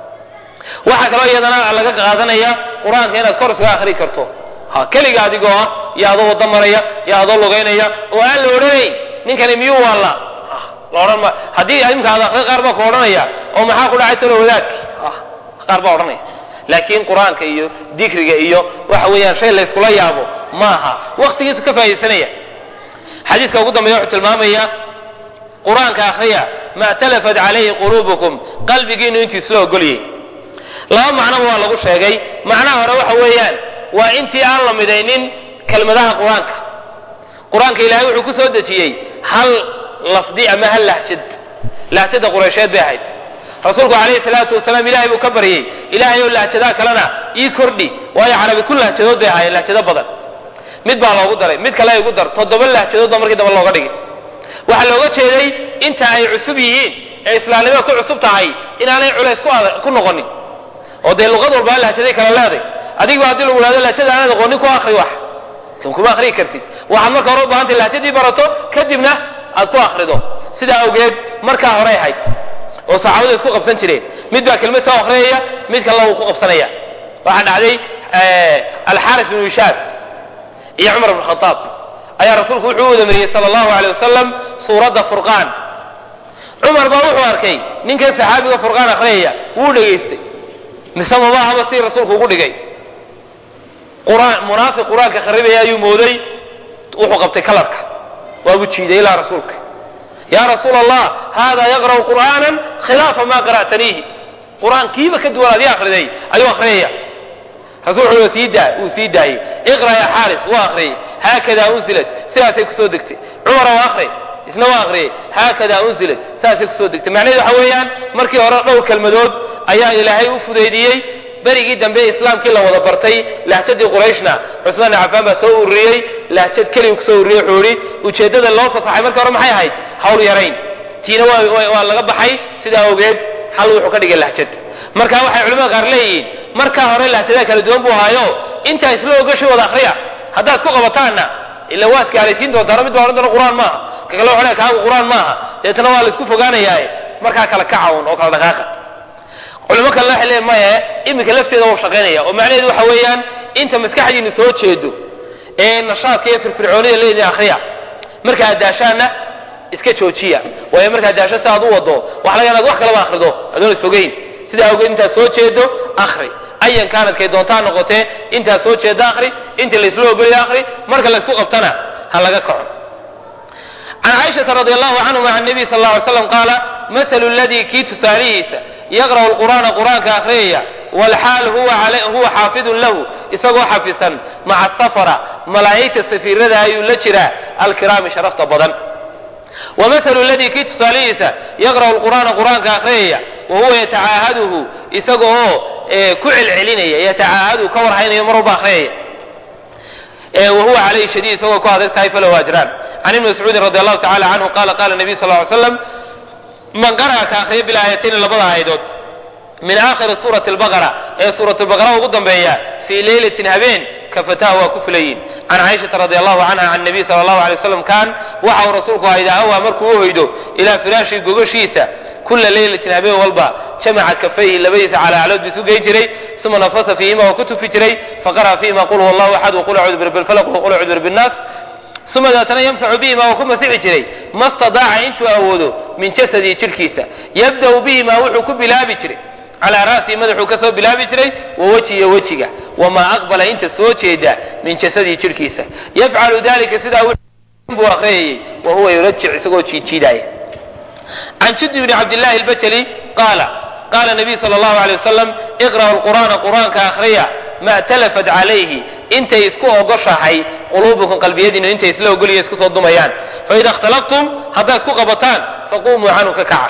B: waxaa kaloo iyadana laga qaadanaya qur-aanka inaad kor iskaga akhri karto ha keliga adigoo ah iyo adoo wada maraya iyo adoo lugaynaya oo aan la odhanayn ninkani miyuu waalla la odhan ma haddii imka ad akri qaar baa ku odhanaya oo maxaa ku dhacay talo wadaadki qaar baa odhanaya laakiin qur-aanka iyo dikriga iyo waxa weeyaan shay layskula yaabo maaha waktigiisu ka faa'idaysanaya xadiiska ugu dambeeya wuxuu tilmaamaya qur-aanka akhriya ma talafat calayhi quluubukum qalbigiinu intii isla ogolyay laba macnoba waa lagu sheegay macnaha hore waxa weeyaan waa intii aan la midaynin kelmadaha qur-aanka qur-aanka ilaahay wuxuu ku soo dejiyey hal lafdi ama hal lahjad lahjada qureysheed bay ahayd rasuulku calayhi salaatu wasalaam ilahay buu ka baryey ilaahay oo lahjadaha kalena ii kordhi waayo carabi kun lahjadood bay ahaayeen lahjado badan mid baa loogu daray mid kale igu dar toddoba lahjadood baa markii dambe looga dhigay waxaa looga jeeday inta ay cusub yihiin ee islaamnimada ku cusub tahay inaanay culays ku noqonin oo dee luqad walbaa lahjaday kala leeday adigba haddii lagu ihahdo lahjada aanad aqoonin ku akri wax kan kuma akriyi kartid waxaad marka hore u baahantay lahjadii barato kadibna aad ku akrido sidaa awgeed markaa horey ahayd oo saxaabadu isku qabsan jireen mid baa kelmad soo akhriyaya mid kalena wuu ku qabsanaya waxaa dhacday alxaaris bnu hishaam iyo cumar bn khadaab ayaa rasuulku wuxuu u wadamariyey sala allahu aleyh wasalam suuradda furqaan cumar baa wuxuu arkay ninkan saxaabiga furqaan akhriyaya wuu dhegaystay mise mamaahaba si rasuulku ugu dhigay quraan munaafiq qur-aanka kharibaya ayuu mooday wuxuu qabtay kalarka waabuu jiiday ilaa rasuulka ya rasuul allah hada yaqra'u qur'aanan khilaafa ma qara'taniihi qur-aankiiba ka duwan adii akhriday ayuu akhriyaya rasuulku wuxuu sii daa uu sii daayey iqra ya xaaris waa akhriyey haakada unzilat sidaasay kusoo degtay cumar waa akhri isna waa akhriyey haakada unzilat sidaasay kusoo degtay macnaheedu waxa weeyaan markii hore dhowr kelmadood ayaa ilaahay u fudaydiyey berigii dambe islaamkii la wada bartay lahjadii qurayshna cusmaan ibn cafaan baa soo ururiyey lahjad keligu kusoo ururiyey wuxuu yihi ujeeddada loo fasaxay markii hore maxay ahayd hawl yarayn tiina waa laga baxay sidaa awgeed hal wuxuu ka dhigay lahjad marka waxay culimada qaar leeyihiin markaa hore lahjadaha kala duwan buu ahaayo intaa isla ogashay wada akriya haddaad isku qabataanna ila waad gaalaysiin doontaano mid baa odhan doona qur-aan maaha ka kale waxu kaagu qur-aan maaha deetana waa la isku fogaanayaaye markaa kala kacawn oo kala dhaqaaqa culimo kalena waxay leeyihin maye iminka lafteeda wau shaqaynaya oo macnaheedu waxa weeyaan inta maskaxdiinu soo jeedo ee nashaadka iyo firfircoonida leedin akhriya markaad daashaanna iska joojiya waayo markaad daasho si aad u wado waxa laga inaad wax kalaba akhrido adoon isogeyn sidaa awgeed intaad soo jeedo akhri ayan kaanadkay doontaa noqotee intaad soo jeedda akhri inta laysla ogolaya akhri marka laysku qabtana ha laga kaco can caaishata radi allahu canhuma can nabiy sal lla ly slam qaala mathalu ladii kii tusaalihiisa yaqra'u lqur'aana qur'aanka akhriyaya walxaal huwa xaafidun lahu isagoo xafisan maca safara malaa'igta safiirada ayuu la jiraa alkiraami sharafta badan wamahalu ladii kii tusaalihiisa yaqra'u lqur'aana qur'aanka akhriyaya wa huwa yatacaahaduhu isaga oo ku celcelinaya yatacaahaduhu ka warhaynayo mar walba akhriyaya wahuwa calayhi shadiid isagoo ku adag tahay falahu ajraan can ibni mascuudin radi allahu tacala canhu qala qala nabiy sal ly slam man qara'a ka akhriya bilaayatayni labada aayadood min aakhiri suurati albaqara ee suurat lbaqara ugu dambeeya fii leylatin habeen kafatahu waa ku filayiin can caaishata radi allahu canha can nabiy sala allahu alay waslam kaan waxa uu rasuulku ahaa idaa awaa markuu u hoydo ilaa firaashi gogashiisa kula leylatin habeen walba jamaca kafayhi labadiisa calaacalood bisu geyn jiray uma nafasa fiihima waa ku tufi jiray faqara'a fiihima qul huwa allahu axad waqul acuudu birabbi lfalaq waqul acuudu birabbi nnaas uma daatana yamsaxu bihima waa ku masixi jiray ma stadaaca intuu awoodo min jasadii jidhkiisa yabda'u bihima wuxuu ku bilaabi jiray calaa ra'sihi madaxuu ka soo bilaabi jiray wa wejiyo wejiga wamaa aqbala inta soo jeeda min jasadii jidhkiisa yafcalu dalika sidaa buu akhriyayey wa huwa yurajic isagoo jiijiidaya can judi bni cabdillahi albajali qaala qaala nabiy sala allahu alay wasalam iqra'u lqur'aana qur'aanka akhriya ma talafat calayhi intay isku ogoshahay quluubukum qalbiyadiinu intay isla ogoliya isku soo dumayaan faida ikhtalaftum haddaad isku qabataan faqumuu canhu ka kaca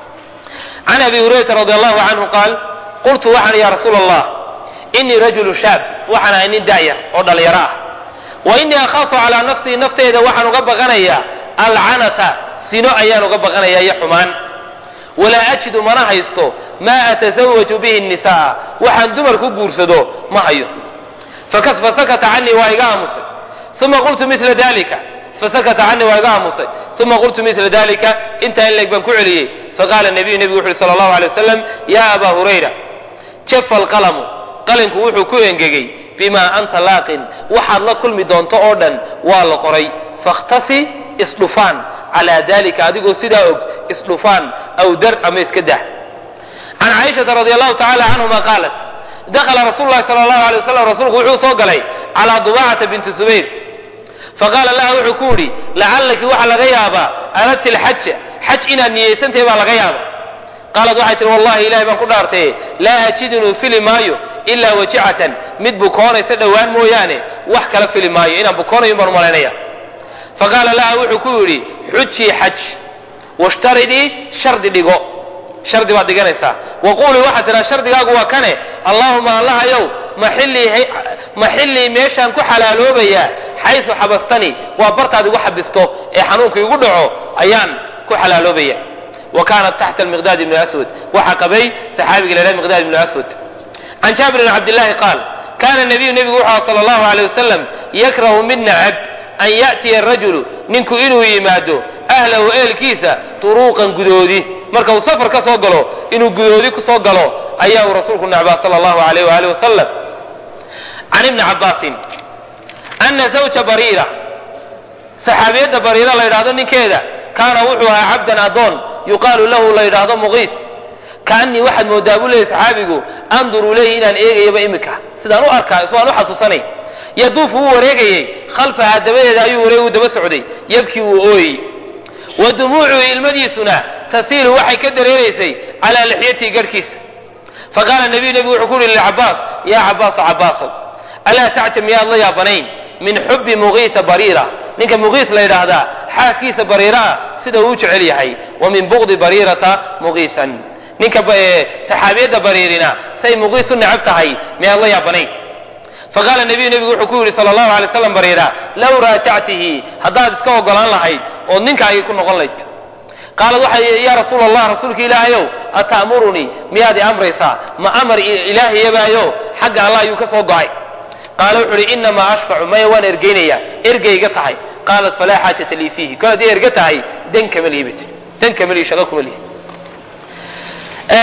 B: can abi hurayrata radi allahu canhu qaal qultu waxaan ya rasuul allah inii rajulu shaab waxaan ahay nin daayar oo dhallinyaro ah wa inii akhaafu calaa nafsii nafteeda waxaan uga baqanayaa alcanata sino ayaan uga baqanayaa iyo xumaan walaa ajidu mana haysto maa atasawaju bihi nisaa waxaan dumar ku guursado ma hayo fasakata canii waa iga aamusay uma qultu mila dalika fasakata canii waa iga aamusay uma qultu mila dalika intaa in leeg baan ku celiyey faqaala nabiyu nebigu wuxu uhi sala allahu alay wasalam yaa abaa hurayra jafa alqalamu qalinku wuxuu ku engegey bimaa anta laaqin waxaad la kulmi doonto oo dhan waa la qoray fakhtasi isdhufaan calaa dalika adigoo sidaa og isdhufaan aw dar ama iska dah can caaishata radi allahu tacala canhuma qaalat dakhala rasuulu lahi sala allahu alay wasalam rasuulku wuxuu soo galay calaa dubaacata binti subayr faqaala laha wuxuu ku yidhi lacallaki waxaa laga yaabaa aradti lxaja xaj inaad niyeysantahay baa laga yaaba qaalad waxay tihi wallahi ilahay baan ku dhaartaye laa ajidunuu fili maayo ilaa wajicatan mid bukoonaysa dhowaan mooyaane wax kala fili maayo inaan bukoonayo baan umalaynaya faqaala laha wuxuu ku yidhi xujii xaj washtaridii shardi dhigo shardi baad dhiganaysaa waquulii waxaad tidhaha shardigaagu waa kane allaahuma allahayow maxillii meeshaan ku xalaaloobayaa xaysu xabastani waa bartaad igu xabisto ee xanuunka igu dhaco ayaan ku xalaaloobaya wa kaanat taxta miqdaad ibni aswad waxaa qabay saxaabiga la yhaha miqdaad ibni aswad can jaabir bn cabdillahi qaal kaana nabiyu nebigu wuxuu aha sala allahu alay wasalam yakrahu mid nacab an ya'tiya arajulu ninku inuu yimaado ahlahu ehelkiisa turuuqan gudoodi marka uu safar ka soo galo inuu gudoodi ku soo galo ayaa uu rasuulku nacbaa sala allahu alayh waaalih wasalam can ibni cabbaasin ana zawja bariira saxaabiyadda bariira la yidhahdo ninkeeda kaana wuxuu ahaa cabdan adoon yuqaalu lahu la yidhaahdo muqiis kaanii waxaad moodaa buu leeyay saxaabigu anduru ilayhi inaan eegayaba imika sidaan u arkaa iswaan u xasuusanay yaduufu wuu wareegayey khalfahaa dabadeeda ayuu wareegu daba socday yabkii wuu ooyey wa dumuucuhu ilmadiisuna tasiilu waxay ka dareeraysay calaa lixyatii garhkiisa faqaala nabiyu nebigu wuxuu ku yidhi licabaas yaa cabaaso cabaasow alaa tacjab miyaad la yaabanayn min xubbi muqiisa bariira ninka muqiis la yidhaahdaa xaaskiisa bariiraa sida uu u jecel yahay wa min bugdi bariirata muqiisan ninka saxaabiyadda bariirina say muqiis u necab tahay miyaad la yaabanayn faqaala nabiyu nebigu wuxuu ku yidhi sala allahu alay slam bariira low raajactihi haddaad iska ogolaan lahayd ood ninkaagii ku noqon layd qaalad waxay yaa rasuula allah rasuulka ilaahayow ata'murunii miyaad i amraysaa ma amar ilaahiyabaayo xagga allah ayuu ka soo go'ay qaala wuxu uhi inamaa ashfacu maya waan ergeynayaa ergeyga tahay qaalat falaa xaajata lii fiihi kol haddii erga tahay dan kama lihi bat dan kama lihi shaqo kuma lihi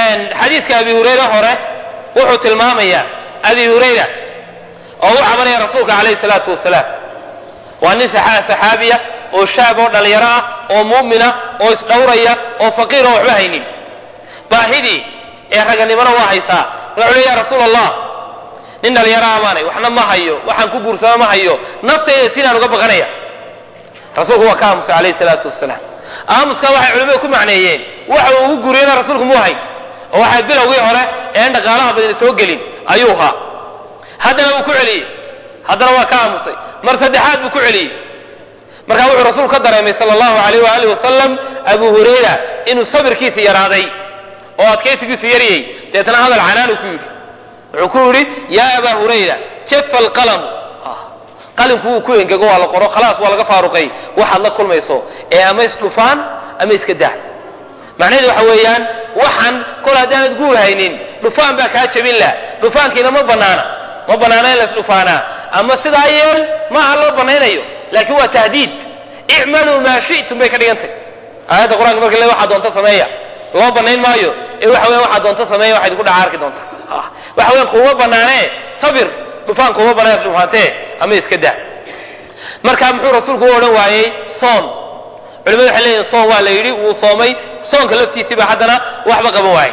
B: xadiiska abi hurayre hore wuxuu tilmaamayaa abi hurayra oo u cabanaya rasuulka calayhi salaatu wasalaam waa nin saxaabiya oo shaab oo dhallinyaro ah oo mu'mina oo isdhowraya oo faqiir oo waxba haynin baahidii ee raganimona waa haysaa wuxuu le ya rasuul allah nin dhallinyaro amaanay waxna ma hayo waxaan ku guursado ma hayo naftayda sinaan uga baqanaya rasuulku waa ka aamusay calayhi salaatu wasalaam aamuskaa waxay culimmadu ku macneeyeen waxa uu ugu guuriyena rasuulku muu hayn oo waxay bilowgii hore een dhaqaalaha badan soo gelin ayuu haa haddana wuu ku celiyey haddana waa ka aamusay mar saddexaad buu ku celiyey markaa wuxuu rasuulku ka dareemay sala allahu alayh waaalih wasalam abu hurayra inuu sabirkiisa yaraaday oo adkaysigiisu yaryay deetana hadal canaanu ku yidhi wuxuu ku yidhi yaa abaa hurayra jafa alqalamu qalinku wuu ku engego waa la qoro khalaas waa laga faaruqay waxaad la kulmayso ee ama isdhufaan ama iska daa macnaheedu waxa weeyaan waxaan kol haddaanad guur haynin dhufaan baa kaa jebin lah dhufaankiina ma banaana ma banaana in la isdhufaanaa ama sidaa yeel maaha loo banaynayo laakiin waa tahdiid icmaluu maa shi'tum bay ka dhigantay aayadda qur-aanka marka le waxaa doonta sameeya loo banayn maayo ee waxa weyan waxaa doonta sameeya waxaad idinku dhaca arki doonta waxa weyan kuuma banaanee sabir dhufaan kuuma banaan dhufaantee ama iska daa marka muxuu rasuulku u odhan waayey soon culimadu waxay leeyihin soon waa la yidhi wuu soomay soonka laftiisiiba haddana waxba qaban waayey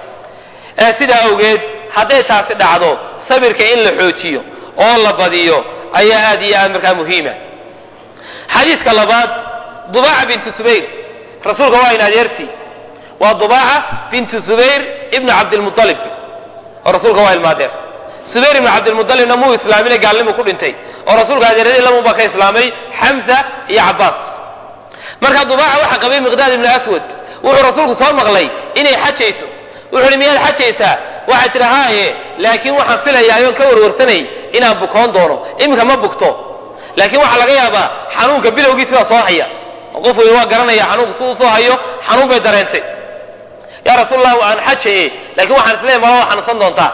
B: sidaa awgeed hadday taasi dhacdo sabirka in la xoojiyo oo la badiyo ayaa aad iyo aad markaa muhiima xadiiska labaad dubaaca bintu subayr rasuulka waa in adeertii waa dubaaca bintu subayr ibnu cabdilmualib oo rasuulka waa ilmaadeer subayr ibnu cabdilmualibna muu islaamina gaalnimu ku dhintay oo rasuulka adeeradii lamun baa ka islaamay xamsa iyo cabbaas marka dubaaca waxaa qabay miqdaad ibnu aswad wuxuu rasuulku soo maqlay inay xajayso wuxuu hi miyaad xajaysaa waxay tidhi haaye laakiin waxaan filayaa oon ka warwarsanay inaan bukoon doono iminka ma bugto laakiin waxaa laga yaabaa xanuunka bilowgiisi baa soo haya oo qof wey waa garanaya xanuunka si uu soo hayo xanuun bay dareentay yaa rasuulallah aan xajaye laakiin waxaan isleeyahy mala waa xanuunsan doontaa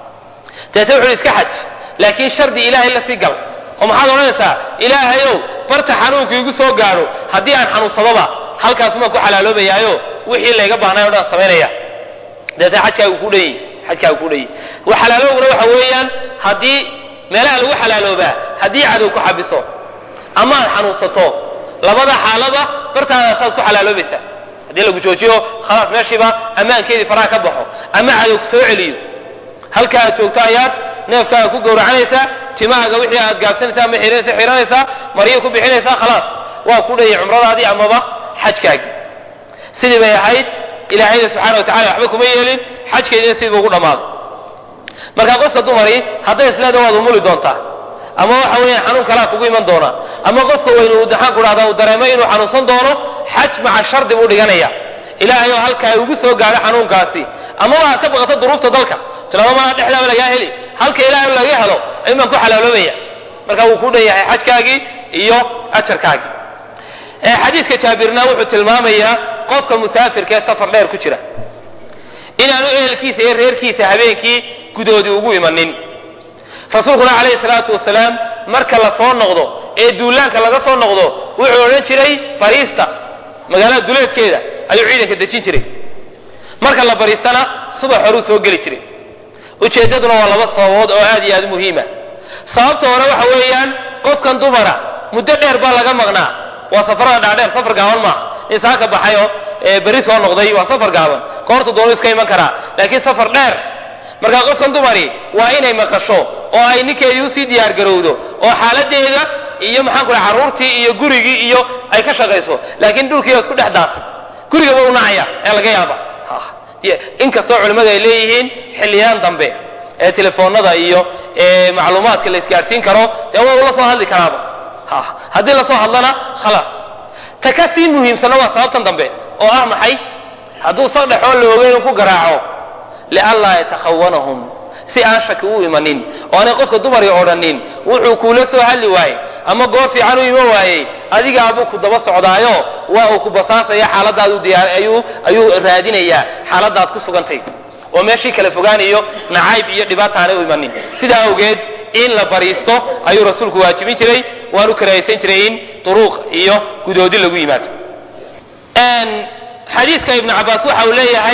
B: deete wuxu iska xaj laakiin shardi ilaahay la sii gal oo maxaad odhanaysaa ilaahayow barta xanuunku igu soo gaadho haddii aan xanuunsadoba halkaasumaan ku xalaaloobayaayo wixii layga baahnay o dhan samaynaya deete xajkaagu ku dhanyi xajkaagu ku dhanyi xalaalowguna waxa weeyaan haddii meelaha lagu xalaaloobaa haddii cadow ku xabiso ama aad xanuunsato labada xaalaba bartaadaasaad ku xalaaloobaysaa haddii lagu joojiyo khalaas meeshiiba ammaankeedii faraha ka baxo ama cadow soo celiyo halka aad joogto ayaad neefkaaga ku gowracanaysaa timahaaga wixii aad gaabsanaysaa ama xiranaysa xiranaysaa maryo ku bixinaysaa khalaas waa ku dhayay cumradaadii amaba xajkaagii sidii bay ahayd ilaahayna subxana wa tacala waxba kuma yeelin xajkeediina sidiiba ugu dhammaaday marka qofka dumari hadday isleeda waad umuli doontaa ama waxa weeyaan xanuun kalaa kugu iman doona ama qofka weynu uu daxaan ku dhahda uu dareemo inuu xanuunsan doono xaj maca shardi buu dhiganaya ilaahay oo halkaa ugu soo gaadho xanuunkaasi amaba aad ka baqato duruufta dalka tilado malaa dhexdaaba lagaa heli halka ilaahay laga helo ayun baan ku xalaaloobaya marka wuu ku dhan yahay xajkaagii iyo ajarkaagii xadiiska jaabirna wuxuu tilmaamayaa qofka musaafirka ee safar dheer ku jira inaanu ehelkiisa iyo reerkiisa habeenkii gudoodii ugu imanin rasuulkuna calayhi salaatu wasalaam marka la soo noqdo ee duulaanka laga soo noqdo wuxuu odhan jiray bariista magaalada duleedkeeda ayuu ciidanka dejin jiray marka la bariistana subax horuu soo geli jiray ujeeddaduna waa laba sababood oo aad iyo aad u muhiima sababta hore waxa weeyaan qofkan dumara muddo dheer baa laga maqnaa waa safarada dhaadheer safar gaaban maaha nin saa ka baxay oo berri soo noqday waa safar gaaban koorta doonu iska iman karaa laakiin safar dheer markaa qofkan dumari waa inay maqasho oo ay ninkeedii usii diyaar garowdo oo xaaladeeda iyo maxaanku raa carruurtii iyo gurigii iyo ay ka shaqayso laakiin dhulkiiba isku dhex daatay gurigaba u nacaya ee laga yaaba inkastoo culimmadu ay leeyihiin xilliyaan dambe ee telefoonada iyo macluumaadka la isgaadhsiin karo dee waa ula soo hadli karaaba haddii lasoo hadlana khalaas ta ka sii muhiimsanna waa sababtan dambe oo ah maxay hadduu saqdhexoo la ogeyn uu ku garaaco lianlaa yatakhawanahum si aan shaki u imanin oo aanay qofka dumari odhanin wuxuu kuula soo hadli waayey ama goor fiican u ima waayey adigaabuu ku daba socdaayo waa uu ku basaasaya xaaladaadu diyaar ayuu ayuu raadinayaa xaaladaad ku sugantay oo meeshii kala fogaanayo nacayb iyo dhibaata aanay u imanin sidaa awgeed in la bariisto ayuu rasuulku waajibin jiray waanu karaahaysan jiray in duruuq iyo gudoodi lagu yimaado xadiiska ibnu cabaas waxa uu leeyahay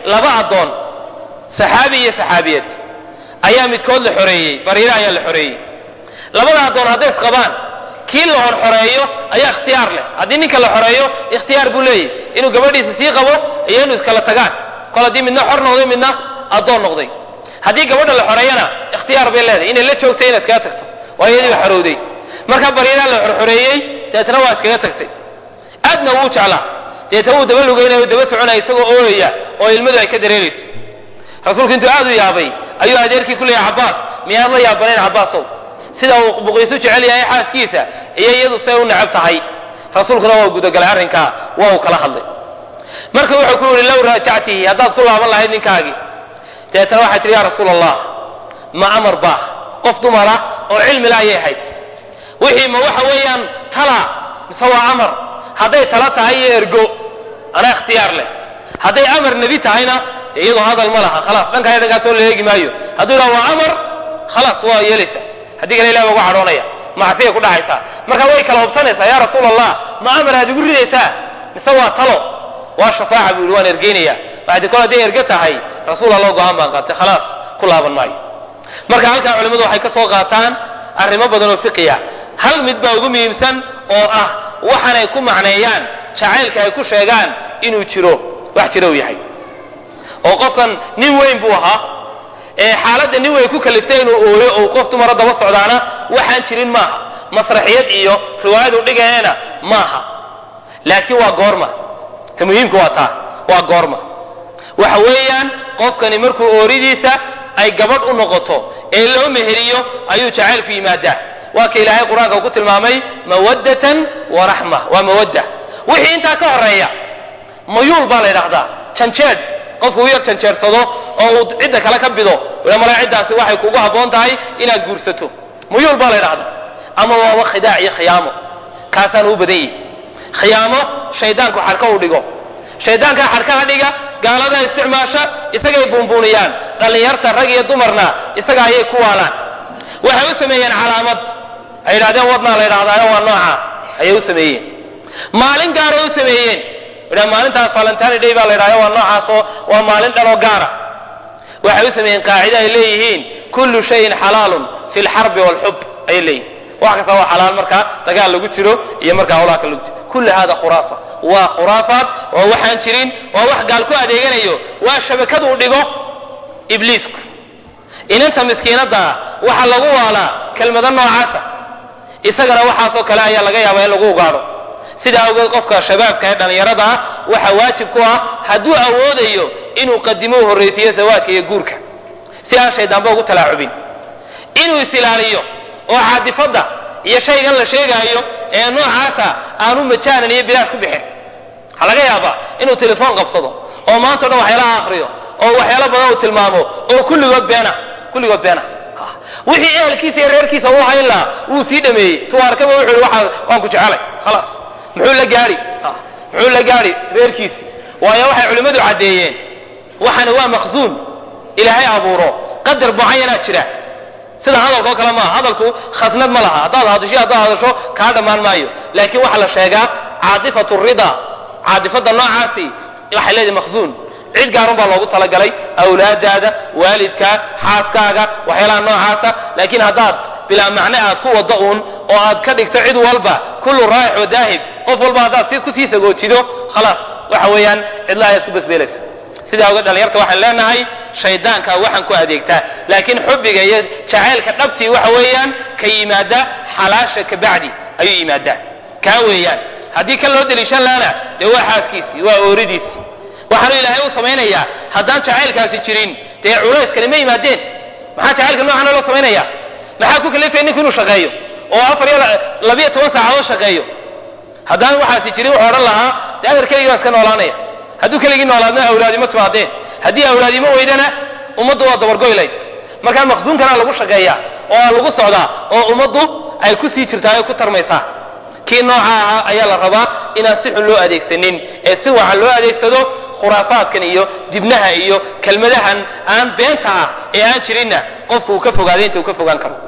B: laba addoon saxaabi iyo saxaabiyad ayaa midkood la xoreeyey bariire ayaa la xoreeyey labada addoon hadday isqabaan kii la hor xoreeyo ayaa ikhtiyaar leh haddii ninka la xoreeyo ikhtiyaar buu leeyahy inuu gabadhiisa sii qabo iyo inuu iskala tagaan kol haddii midna xor noqday midna addoon noqday haddii gabadha la xoreeyana ikhtiyaar bay leedahay inay la joogtay inay iskaga tagto waayo iyadii ba xorowday marka bariiraa la xorxoreeyey deetna waa iskaga tagtay aadna wuu jeclaa deetna wuu daba lugeynaya u daba soconaya isagoo ooyaya oo ilmadu ay ka dareerayso rasuulku intuu aad u yaabay ayuu adeerkii ku leeyahay cabbaas miyaad la yaabanayn cabbaasow sida uu buqiisu jecel yahay xaaskiisa iyo iyadu say u necab tahay rasuulkuna waa gudagalay arrinkaa waa uu kala hadlay marka wuxuu ku yihi low raajactihi haddaad ku laaban lahayd ninkaagii deetana waxay tihi yaa rasuul allah ma amar baa qof dumara oo cilmi la ayay ahayd wixii ma waxa weeyaan tala mise waa amar hadday tala tahay iyo ergo anaa ikhtiyaar leh hadday amar nebi tahayna dee iyadoo hadal ma laha khalaas dhankaa dhankaatoo la eegi maayo hadduu yidhaha waa amar khalaas waa yeelaysa haddii kale ilah baa uga cadhoonaya macsiyay ku dhacaysaa marka way kala hubsanaysaa yaa rasuul allah ma amar aad igu ridaysaa mise waa talo waa shafaaca buu yidhi waan ergeynaya waxdi kol hadday erge tahay rasuul allah go-aan baan qaatay khalaas ku laaban maayo marka halkaa culimmadu waxay ka soo qaataan arrimo badan oo fiqiya hal mid baa ugu muhiimsan oo ah waxaanay ku macneeyaan jacaylka ay ku sheegaan inuu jiro wax jiro uu yahay oo qofkan nin weyn buu ahaa ee xaaladda nin weyn ku kaliftay inuu ooyo ou qof dumara daba socdaana waxaan jirin maaha masraxiyad iyo riwaayadu dhigayana maaha laakiin waa goorma ta muhiimka waa taa waa goorma waxa weeyaan qofkani markuu ooridiisa ay gabadh u noqoto ee loo meheriyo ayuu jacaylku yimaadaa waa ka ilaahay qur-aanka uu ku tilmaamay mawaddatan wa raxma waa mawadda wixii intaa ka horeeya mayuul baa la yidhaahdaa janjeed qofku u yar janjeersado oo uu cidda kale ka bido ila mala ciddaasi waxay kugu habboon tahay inaad guursato muyuul baa la yidhahdaa ama waaba khidaac iyo khiyaamo kaasaan u badan yihi khiyaamo shaydaanku xarka u dhigo shaydaankaa xarkaha dhiga gaalada isticmaasha isagay buunbuuniyaan dhallinyarta rag iyo dumarna isaga ayay ku waalaan waxay u sameeyeen calaamad ay yidhahdeen wadnaa la yidhahdaayo waa nooca ayay u sameeyeen maalin gaaray u sameeyeen idha maalintaas valentine day baa la yidhahda waa noocaasoo waa maalin dhanoo gaara waxay u sameeyeen qaacide ay leeyihiin kullu shayin xalaalun fi lxarbi waalxub ayay leeyihin wax kasta waa xalaal markaa dagaal lagu jiro iyo markaa hawlaha kale lagu jiro kulli hada khuraafa waa khuraafaat waa waxaan jirin waa wax gaal ku adeeganayo waa shabakaduu dhigo ibliisku inanta miskiinaddaa waxa lagu waalaa kelmado noocaasa isagana waxaasoo kale ayaa laga yaabaa in lagu ugaadho sidaa awgeed qofka shabaabka ee dhallinyarada ah waxaa waajib ku ah hadduu awoodayo inuu qadimo u horraysiiyo zawaadka iyo guurka si aan shaydaanba ugu talaacubin inuu is-ilaaliyo oo caadifadda iyo shaygan la sheegaayo ee noocaasa aanu majaanan iyo bilaash ku bixin waxaa laga yaabaa inuu telefoon qabsado oo maanta o dhan waxyaalaha akriyo oo waxyaalo badan uu tilmaamo oo kulligood beena kulligood beena wixii ehelkiisa iyo reerkiisa u hayn lahaa wuu sii dhameeyey tuwaarkaba wuxuu yihi waxaa waan ku jecelay khalaas muxuu la gaadhi muxuu la gaadhi reerkiisii waayo waxay culimmadu caddeeyeen waxani waa makhsuun ilaahay abuuro qadar mucayanaa jira sida hadalkao kale maaha hadalku khasnad ma laha haddaad hadasho haddaad hadasho kaa dhammaan maayo laakiin waxaa la sheegaa caadifatu rida caadifadda noocaasi waxay leedahay makhsuun cid gaarun baa loogu talagalay awlaadaada waalidkaa xaaskaaga waxyaalaha noocaasa laakiin haddaad bilaa macne aad ku waddo uun oo aad ka dhigto cid walba kullu raayix wa daahib qof walba haddaad si kusii sagoojido khalaas waxa weeyaan cidla ayaad ku basbeelaysa sidaa oga dhalinyarta waxaan leenahay shaydaanka waxaan ku adeegtaa laakiin xubbiga iyo jacaylka dhabtii waxa weeyaan ka yimaada xalaasha ka bacdi ayuu yimaadaa kaa weeyaan haddii kan loo deliishan laana dee waa xaaskiisii waa ooridiisii waxaanu ilaahay u samaynayaa haddaan jacaylkaasi jirin dee culayskani ma yimaadeen maxaa jacaylka noocana loo samaynaya maxaa ku kalifaya ninku inuu shaqeeyo oo afar iyo labiyo toban saacadood shaqeeyo haddaan waxaasi jirin wuxuu odhan lahaa dee adeer keligii baan iska noolaanaya hadduu keligii noolaadna awlaadimo timaadeen haddii awlaadimo weydana ummaddu waa dabargoylayd markaa maqsuunkana lagu shaqeeyaa oo lagu socdaa oo ummaddu ay ku sii jirtaa oo ku tarmaysaa kii nooca ahaa ayaa la rabaa inaan si xun loo adeegsanin ee si wacan loo adeegsado khuraafaadkan iyo dibnaha iyo kelmadahan aan beenta ah ee aan jirinna qofku uu ka fogaaday inta uu ka fogaan karo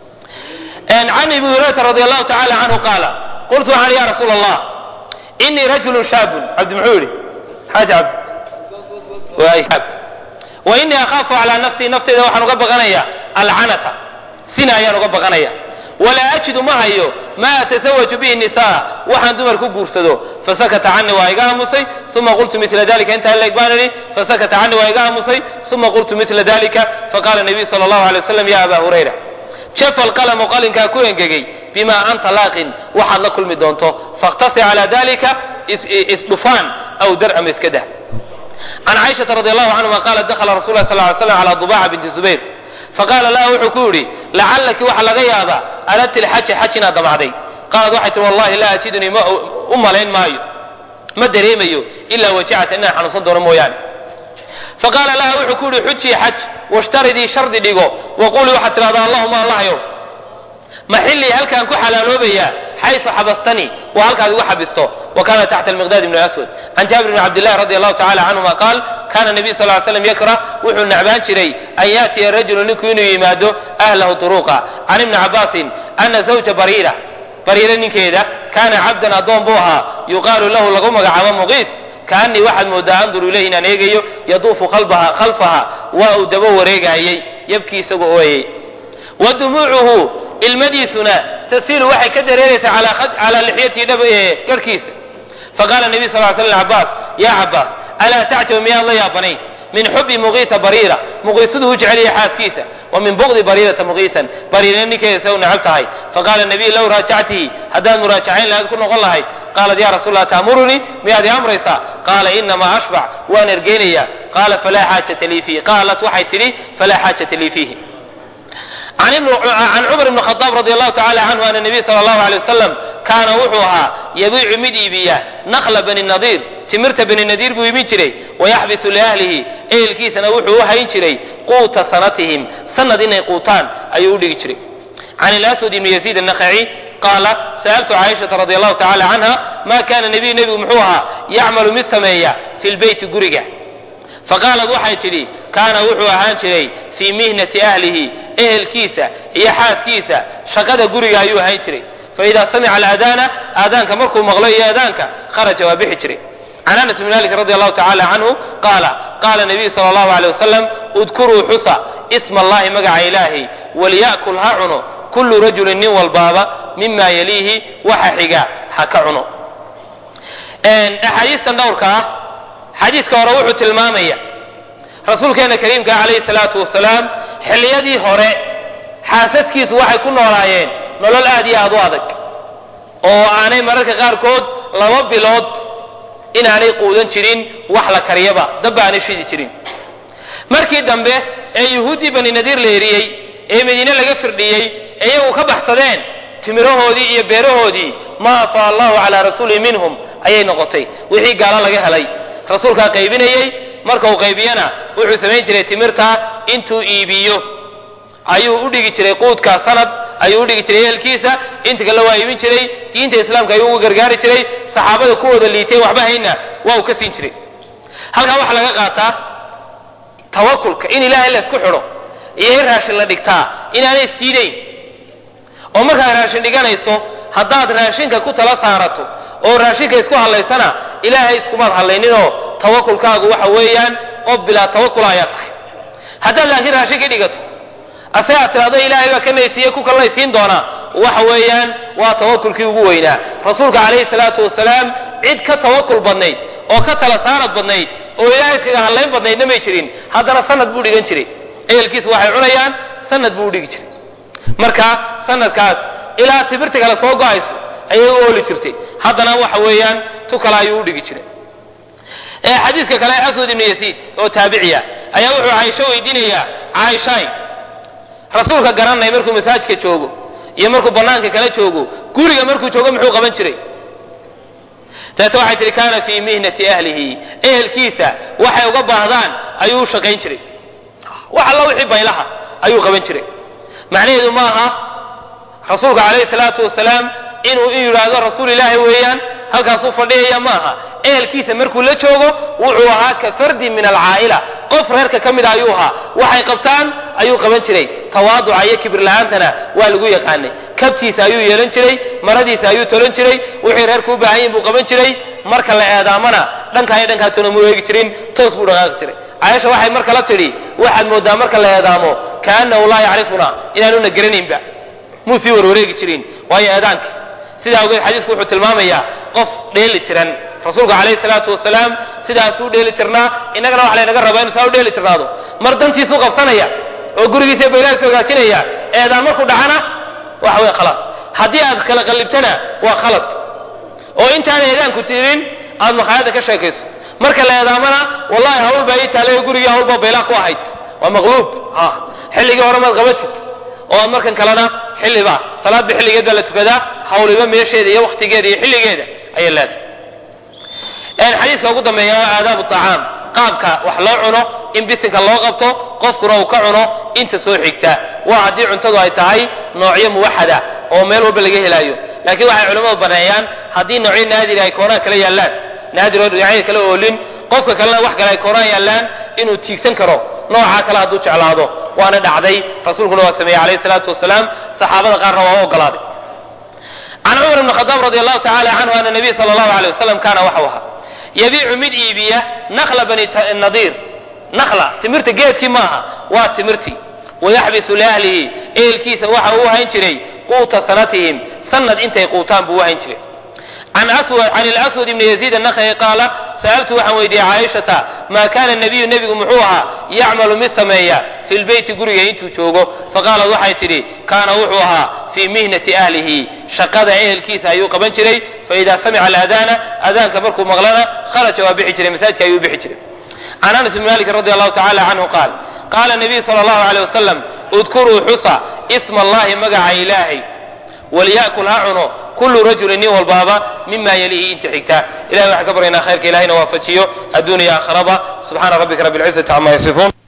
B: can abi hurayrata radi allahu tacala canhu qaala qultu waxaan ya rasuula allah inii rajulun shaabun cabdi muxuu yidhi xaaji cabdi wa inii akhaafu calaa nafsii nafteyda waxaan uga baqanaya alcanata sina ayaan uga baqanaya walaa ajidu ma hayo maa atasawaju bihi nisaa waxaan dumar ku guursado fasakata canii waa iga aamusay uma qultu mila dalika intaa leeg baan idhi fasakata canii waa iga aamusay uma qultu mila dalika faqala nabiyu sala allahu alay waslam ya aba hurayra jafa alqalamu qalinkaa ku engegay bimaa anta laaqin waxaad la kulmi doonto fakhtasi calaa dalika isdhufaan aw dar ama iska dah can caaishata radi allahu canhuma qaala dakhala rasul lah sal ly slam cala dubaca binti zubayr faqaala laha wuxuu ku yidhi lacallaki waxa laga yaabaa aradti lxaja xaj inaad damacday qaalad waxay tihi wallahi laa ajidunii ma u malayn maayo ma dareemayo ilaa wajacata inaan xanuunsan doono mooyaane faqaala laha wuxuu ku yidhi xujii xaj washtaridii shardi dhigo waqulii waxaad tidhahdaa allahuma allahyow maxillii halkaan ku xalaaloobayaa xaysu xabastanii waa halkaad igu xabisto wa kana taxta almiqdaad ibn aswad can jaabir bn cabdillahi radi allahu tacala canhuma qaal kana nabiy sal ly slam yakrah wuxuu nacbaan jiray an yaatiya rajulu ninku inuu yimaado ahlahu turuqa can ibni cabaasin ana zawja bariira bariira ninkeeda kaana cabdan addoon buu ahaa yuqaalu lahu lagu magacaabo muqiis kaanii waxaad moodaa anduru ilayhi inaan eegayo yaduufu khalfaha waa uu daba wareegaayey yabkii isagoo ooyey wa dumuucuhu ilmadiisuna tasiilu waxay ka dareeraysaa calaa lixyatihi garhkiisa faqaala nabiy sal l sl cabaas yaa cabaas alaa tacjabu miyaad la yaabanayn min xubi muqiisa bariira muqiisadu u jeceliya xaaskiisa wa min bugdi bariirata muqiisan bariirana ninkeeda se u necab tahay faqaala nabiy low raajactihi haddaad muraajacayn lahayd ku noqon lahayd qaalat ya rasuul allah taamurunii miyaad i amraysaa qaala inamaa ashbac waan ergeynaya qaala falaa xaajata lii fiihi qaalat waxay tidhi falaa xaajata lii fiihi can cumar ibn khadaab radi allahu tacala canhu ana nabiy sala allahu alay wasalam kaana wuxuu ahaa yabiicu mid iibiya nakla bani nadiir timirta bani nadiir buu iibin jiray wayaxbisu liahlihi ehelkiisana wuxuu u hayn jiray quuta sanatihim sanad inay quutaan ayuu u dhigi jiray can ilaswad ibni yaziid annakhaci qaala sa'altu caaishata radi allahu tacala canha ma kana nabiyu nebigu muxuu ahaa yacmalu mid sameeya fi lbeyti guriga faqaalad waxay tidhi kaana wuxuu ahaan jiray fii mihnati ahlihi ehelkiisa iyo xaaskiisa shaqada guriga ayuu ahaan jiray faidaa samica alaadaana aadaanka markuu maqlo iyo aadaanka kharaja waa bixi jiray can anas bn malik radi allahu tacala canhu qaala qaala nabiyu sala allahu aleyh wasalam udkuruu xusa isma allahi magaca ilaahi waliya'kul ha cuno kullu rajulin nin walbaaba mima yaliihi waxa xiga ha ka cuno axaadiistan dhowrka ah xadiiska hore wuxuu tilmaamaya rasuulkeena kariimka calayhi salaatu wasalaam xilliyadii hore xaasaskiisu waxay ku noolaayeen nolol aad iyo aad u adag oo aanay mararka qaarkood laba bilood inaanay quudan jirin wax la kariyaba dabba aanay shidi jirin markii dambe ee yuhuuddii bani nadiir la eriyey ee madiine laga firdhiyey ee iyagu ka baxsadeen timirahoodii iyo beerahoodii ma afaa allahu calaa rasuulihi minhum ayay noqotay wixii gaalo laga helay rasuulkaa qaybinayey marka uu qaybiyana wuxuu samayn jiray timirta intuu iibiyo ayuu u dhigi jiray quudkaa sanad ayuu u dhigi jiray ehelkiisa inta kale waa iibin jiray diinta islaamka ayuu uga gargaari jiray saxaabada kuwooda liitay waxba hayna waa uu ka siin jiray halkaa waxaa laga qaataa tawakulka in ilaahay la isku xidho iyo in raashin la dhigtaa inaanay isdiidayn oo markaad raashin dhiganayso haddaad raashinka ku tala saarato oo raashinka isku hadlaysana ilaahay iskumaad hadlayninoo tawakulkaagu waxa weeyaan qof bilaa tawakula ayaa tahay haddaad laakiin raashinka dhigato ase aad tidhahdo ilaahay baa ka naysiiye ku kalnaysiin doonaa waxa weeyaan waa tawakulkii ugu weynaa rasuulka calayhi salaatu wasalaam cid ka tawakul badnayd oo ka tala saarad badnayd oo ilaahay iskaga hadlayn badnaydna may jirin haddana sanad buu dhigan jiray ehelkiisa waxay cunayaan sanad buu u dhigi jiray marka sanadkaas ilaa tibirta kale soo go-ayso ayay u ooli jirtay haddana waxa weeyaan tu kale ayuu u dhigi jiray xadiiska kale aswad ibnu yasiid oo taabiciya ayaa wuxuu caaisho weydiinayaa caaishaay rasuulka garanay markuu masaajidka joogo iyo markuu banaanka kala joogo guriga markuu joogo muxuu qaban jiray dabeete waxay tihi kaana fii mihnati ahlihi ehelkiisa waxay uga baahdaan ayuu u shaqayn jiray wax alla wixii baylaha ayuu qaban jiray macnaheedu ma aha rasuulka calayhi salaatu wasalaam inuu in yidhaahdo rasuul ilaahi weeyaan halkaasuu fadhiyaya ma aha ehelkiisa markuu la joogo wuxuu ahaa ka fardin min alcaa'ila qof reerka ka mida ayuu ahaa waxay qabtaan ayuu qaban jiray tawaaduca iyo kibir la-aantana waa lagu yaqaanay kabtiisa ayuu yeelan jiray maradiisa ayuu tolan jiray wixii reerku u baahan yihin buu qaban jiray marka la eedaamana dhankaa iyo dhankaa toona muu eegi jirin toos buu dhaqaaqi jiray caaisha waxay marka la tidhi waxaad moodaa marka la eedaamo kaanahu laa yacrifuna inaanuna garanaynba muu sii warwareegi jirin waayo eedaanka sidaa awgeed xadiisku wuxuu tilmaamayaa qof dheeli tiran rasuulku calayhi salaatu wasalaam sidaasuu dheeli tirnaa innagana waxa laynaga rabaa inu saa u dheeli tirnaado mar dantiisuu qabsanaya oo gurigiisa baylahiisu hagaajinaya eedaan markuu dhacana waxa weye khalaas haddii aad kala qallibtana waa khalad oo intaan eedaanku tirin aad makhaayadda ka sheekayso marka la eedaamana wallahi hawl baa ii taalay gurigii hawl baa baylaa ku ahayd waa maqluub ha xilligii hore maad qabatid oo aad markan kalena xilliba salaadba xilligeed baa la tukadaa hawliba meesheeda iyo waktigeeda iyo xilligeeda ayay leedahay xadiiska ugu dambeeya waa aadaabu acaam qaabka wax loo cuno in bisinka loo qabto qofkuna uu ka cuno inta soo xigta waa haddii cuntadu ay tahay noocyo muwaxada oo meel walba laga helaayo laakiin waxay culimmadu baneeyaan haddii noocyo naadiri ay koonaa kala yaallaan naadir oo dhinacyada kala oolin qofka kalena wax kale ay koonaa yaallaan inuu tiigsan karo noocaa kale hadduu jeclaado waana dhacday rasuulkuna waa sameeyey calayhi salaatu wasalaam saxaabada qaarna waa u ogolaaday can cumar ibn khadaab radi allahu tacala canhu ana nabiy sala allahu alay wasalam kaana waxau ahaa yabiicu mid iibiya nakla bani nadiir nakla timirta geedkii maaha waa timirtii wayaxbisu liahlihi ehelkiisa waxa uu hayn jiray quuta sanatihim sanad intay quutaan buu u hayn jiray can اlأswad ibn yaziid الnakhi qaala sa'altu waxaan weydiiyey caaishata ma kana nabiyu nebigu muxuu ahaa yacmalu mid sameeya fi lbeyti guriga intuu joogo faqaalat waxay tidhi kaana wuxuu ahaa fii mihnati ahlihi shaqada ehelkiisa ayuu qaban jiray faida samica aladana adaanka markuu maqlana kharaja waa bixi jiray masaajidka ayuu bixi jiray can anas bn malik radi allahu tacala canhu qaal qaala nabiyu sala allahu aleyh wasalam udkuruu xusa isma allahi magaca ilaahay walya'kul ha cuno kullu rajulin nin walbaaba mima yalihi inta xigta ilahay waxaan ka baryaynaa khayrka ilahayna waafajiyo adduuniya aakharaba subxaana rabbika rabbi lcizati cama yasifuun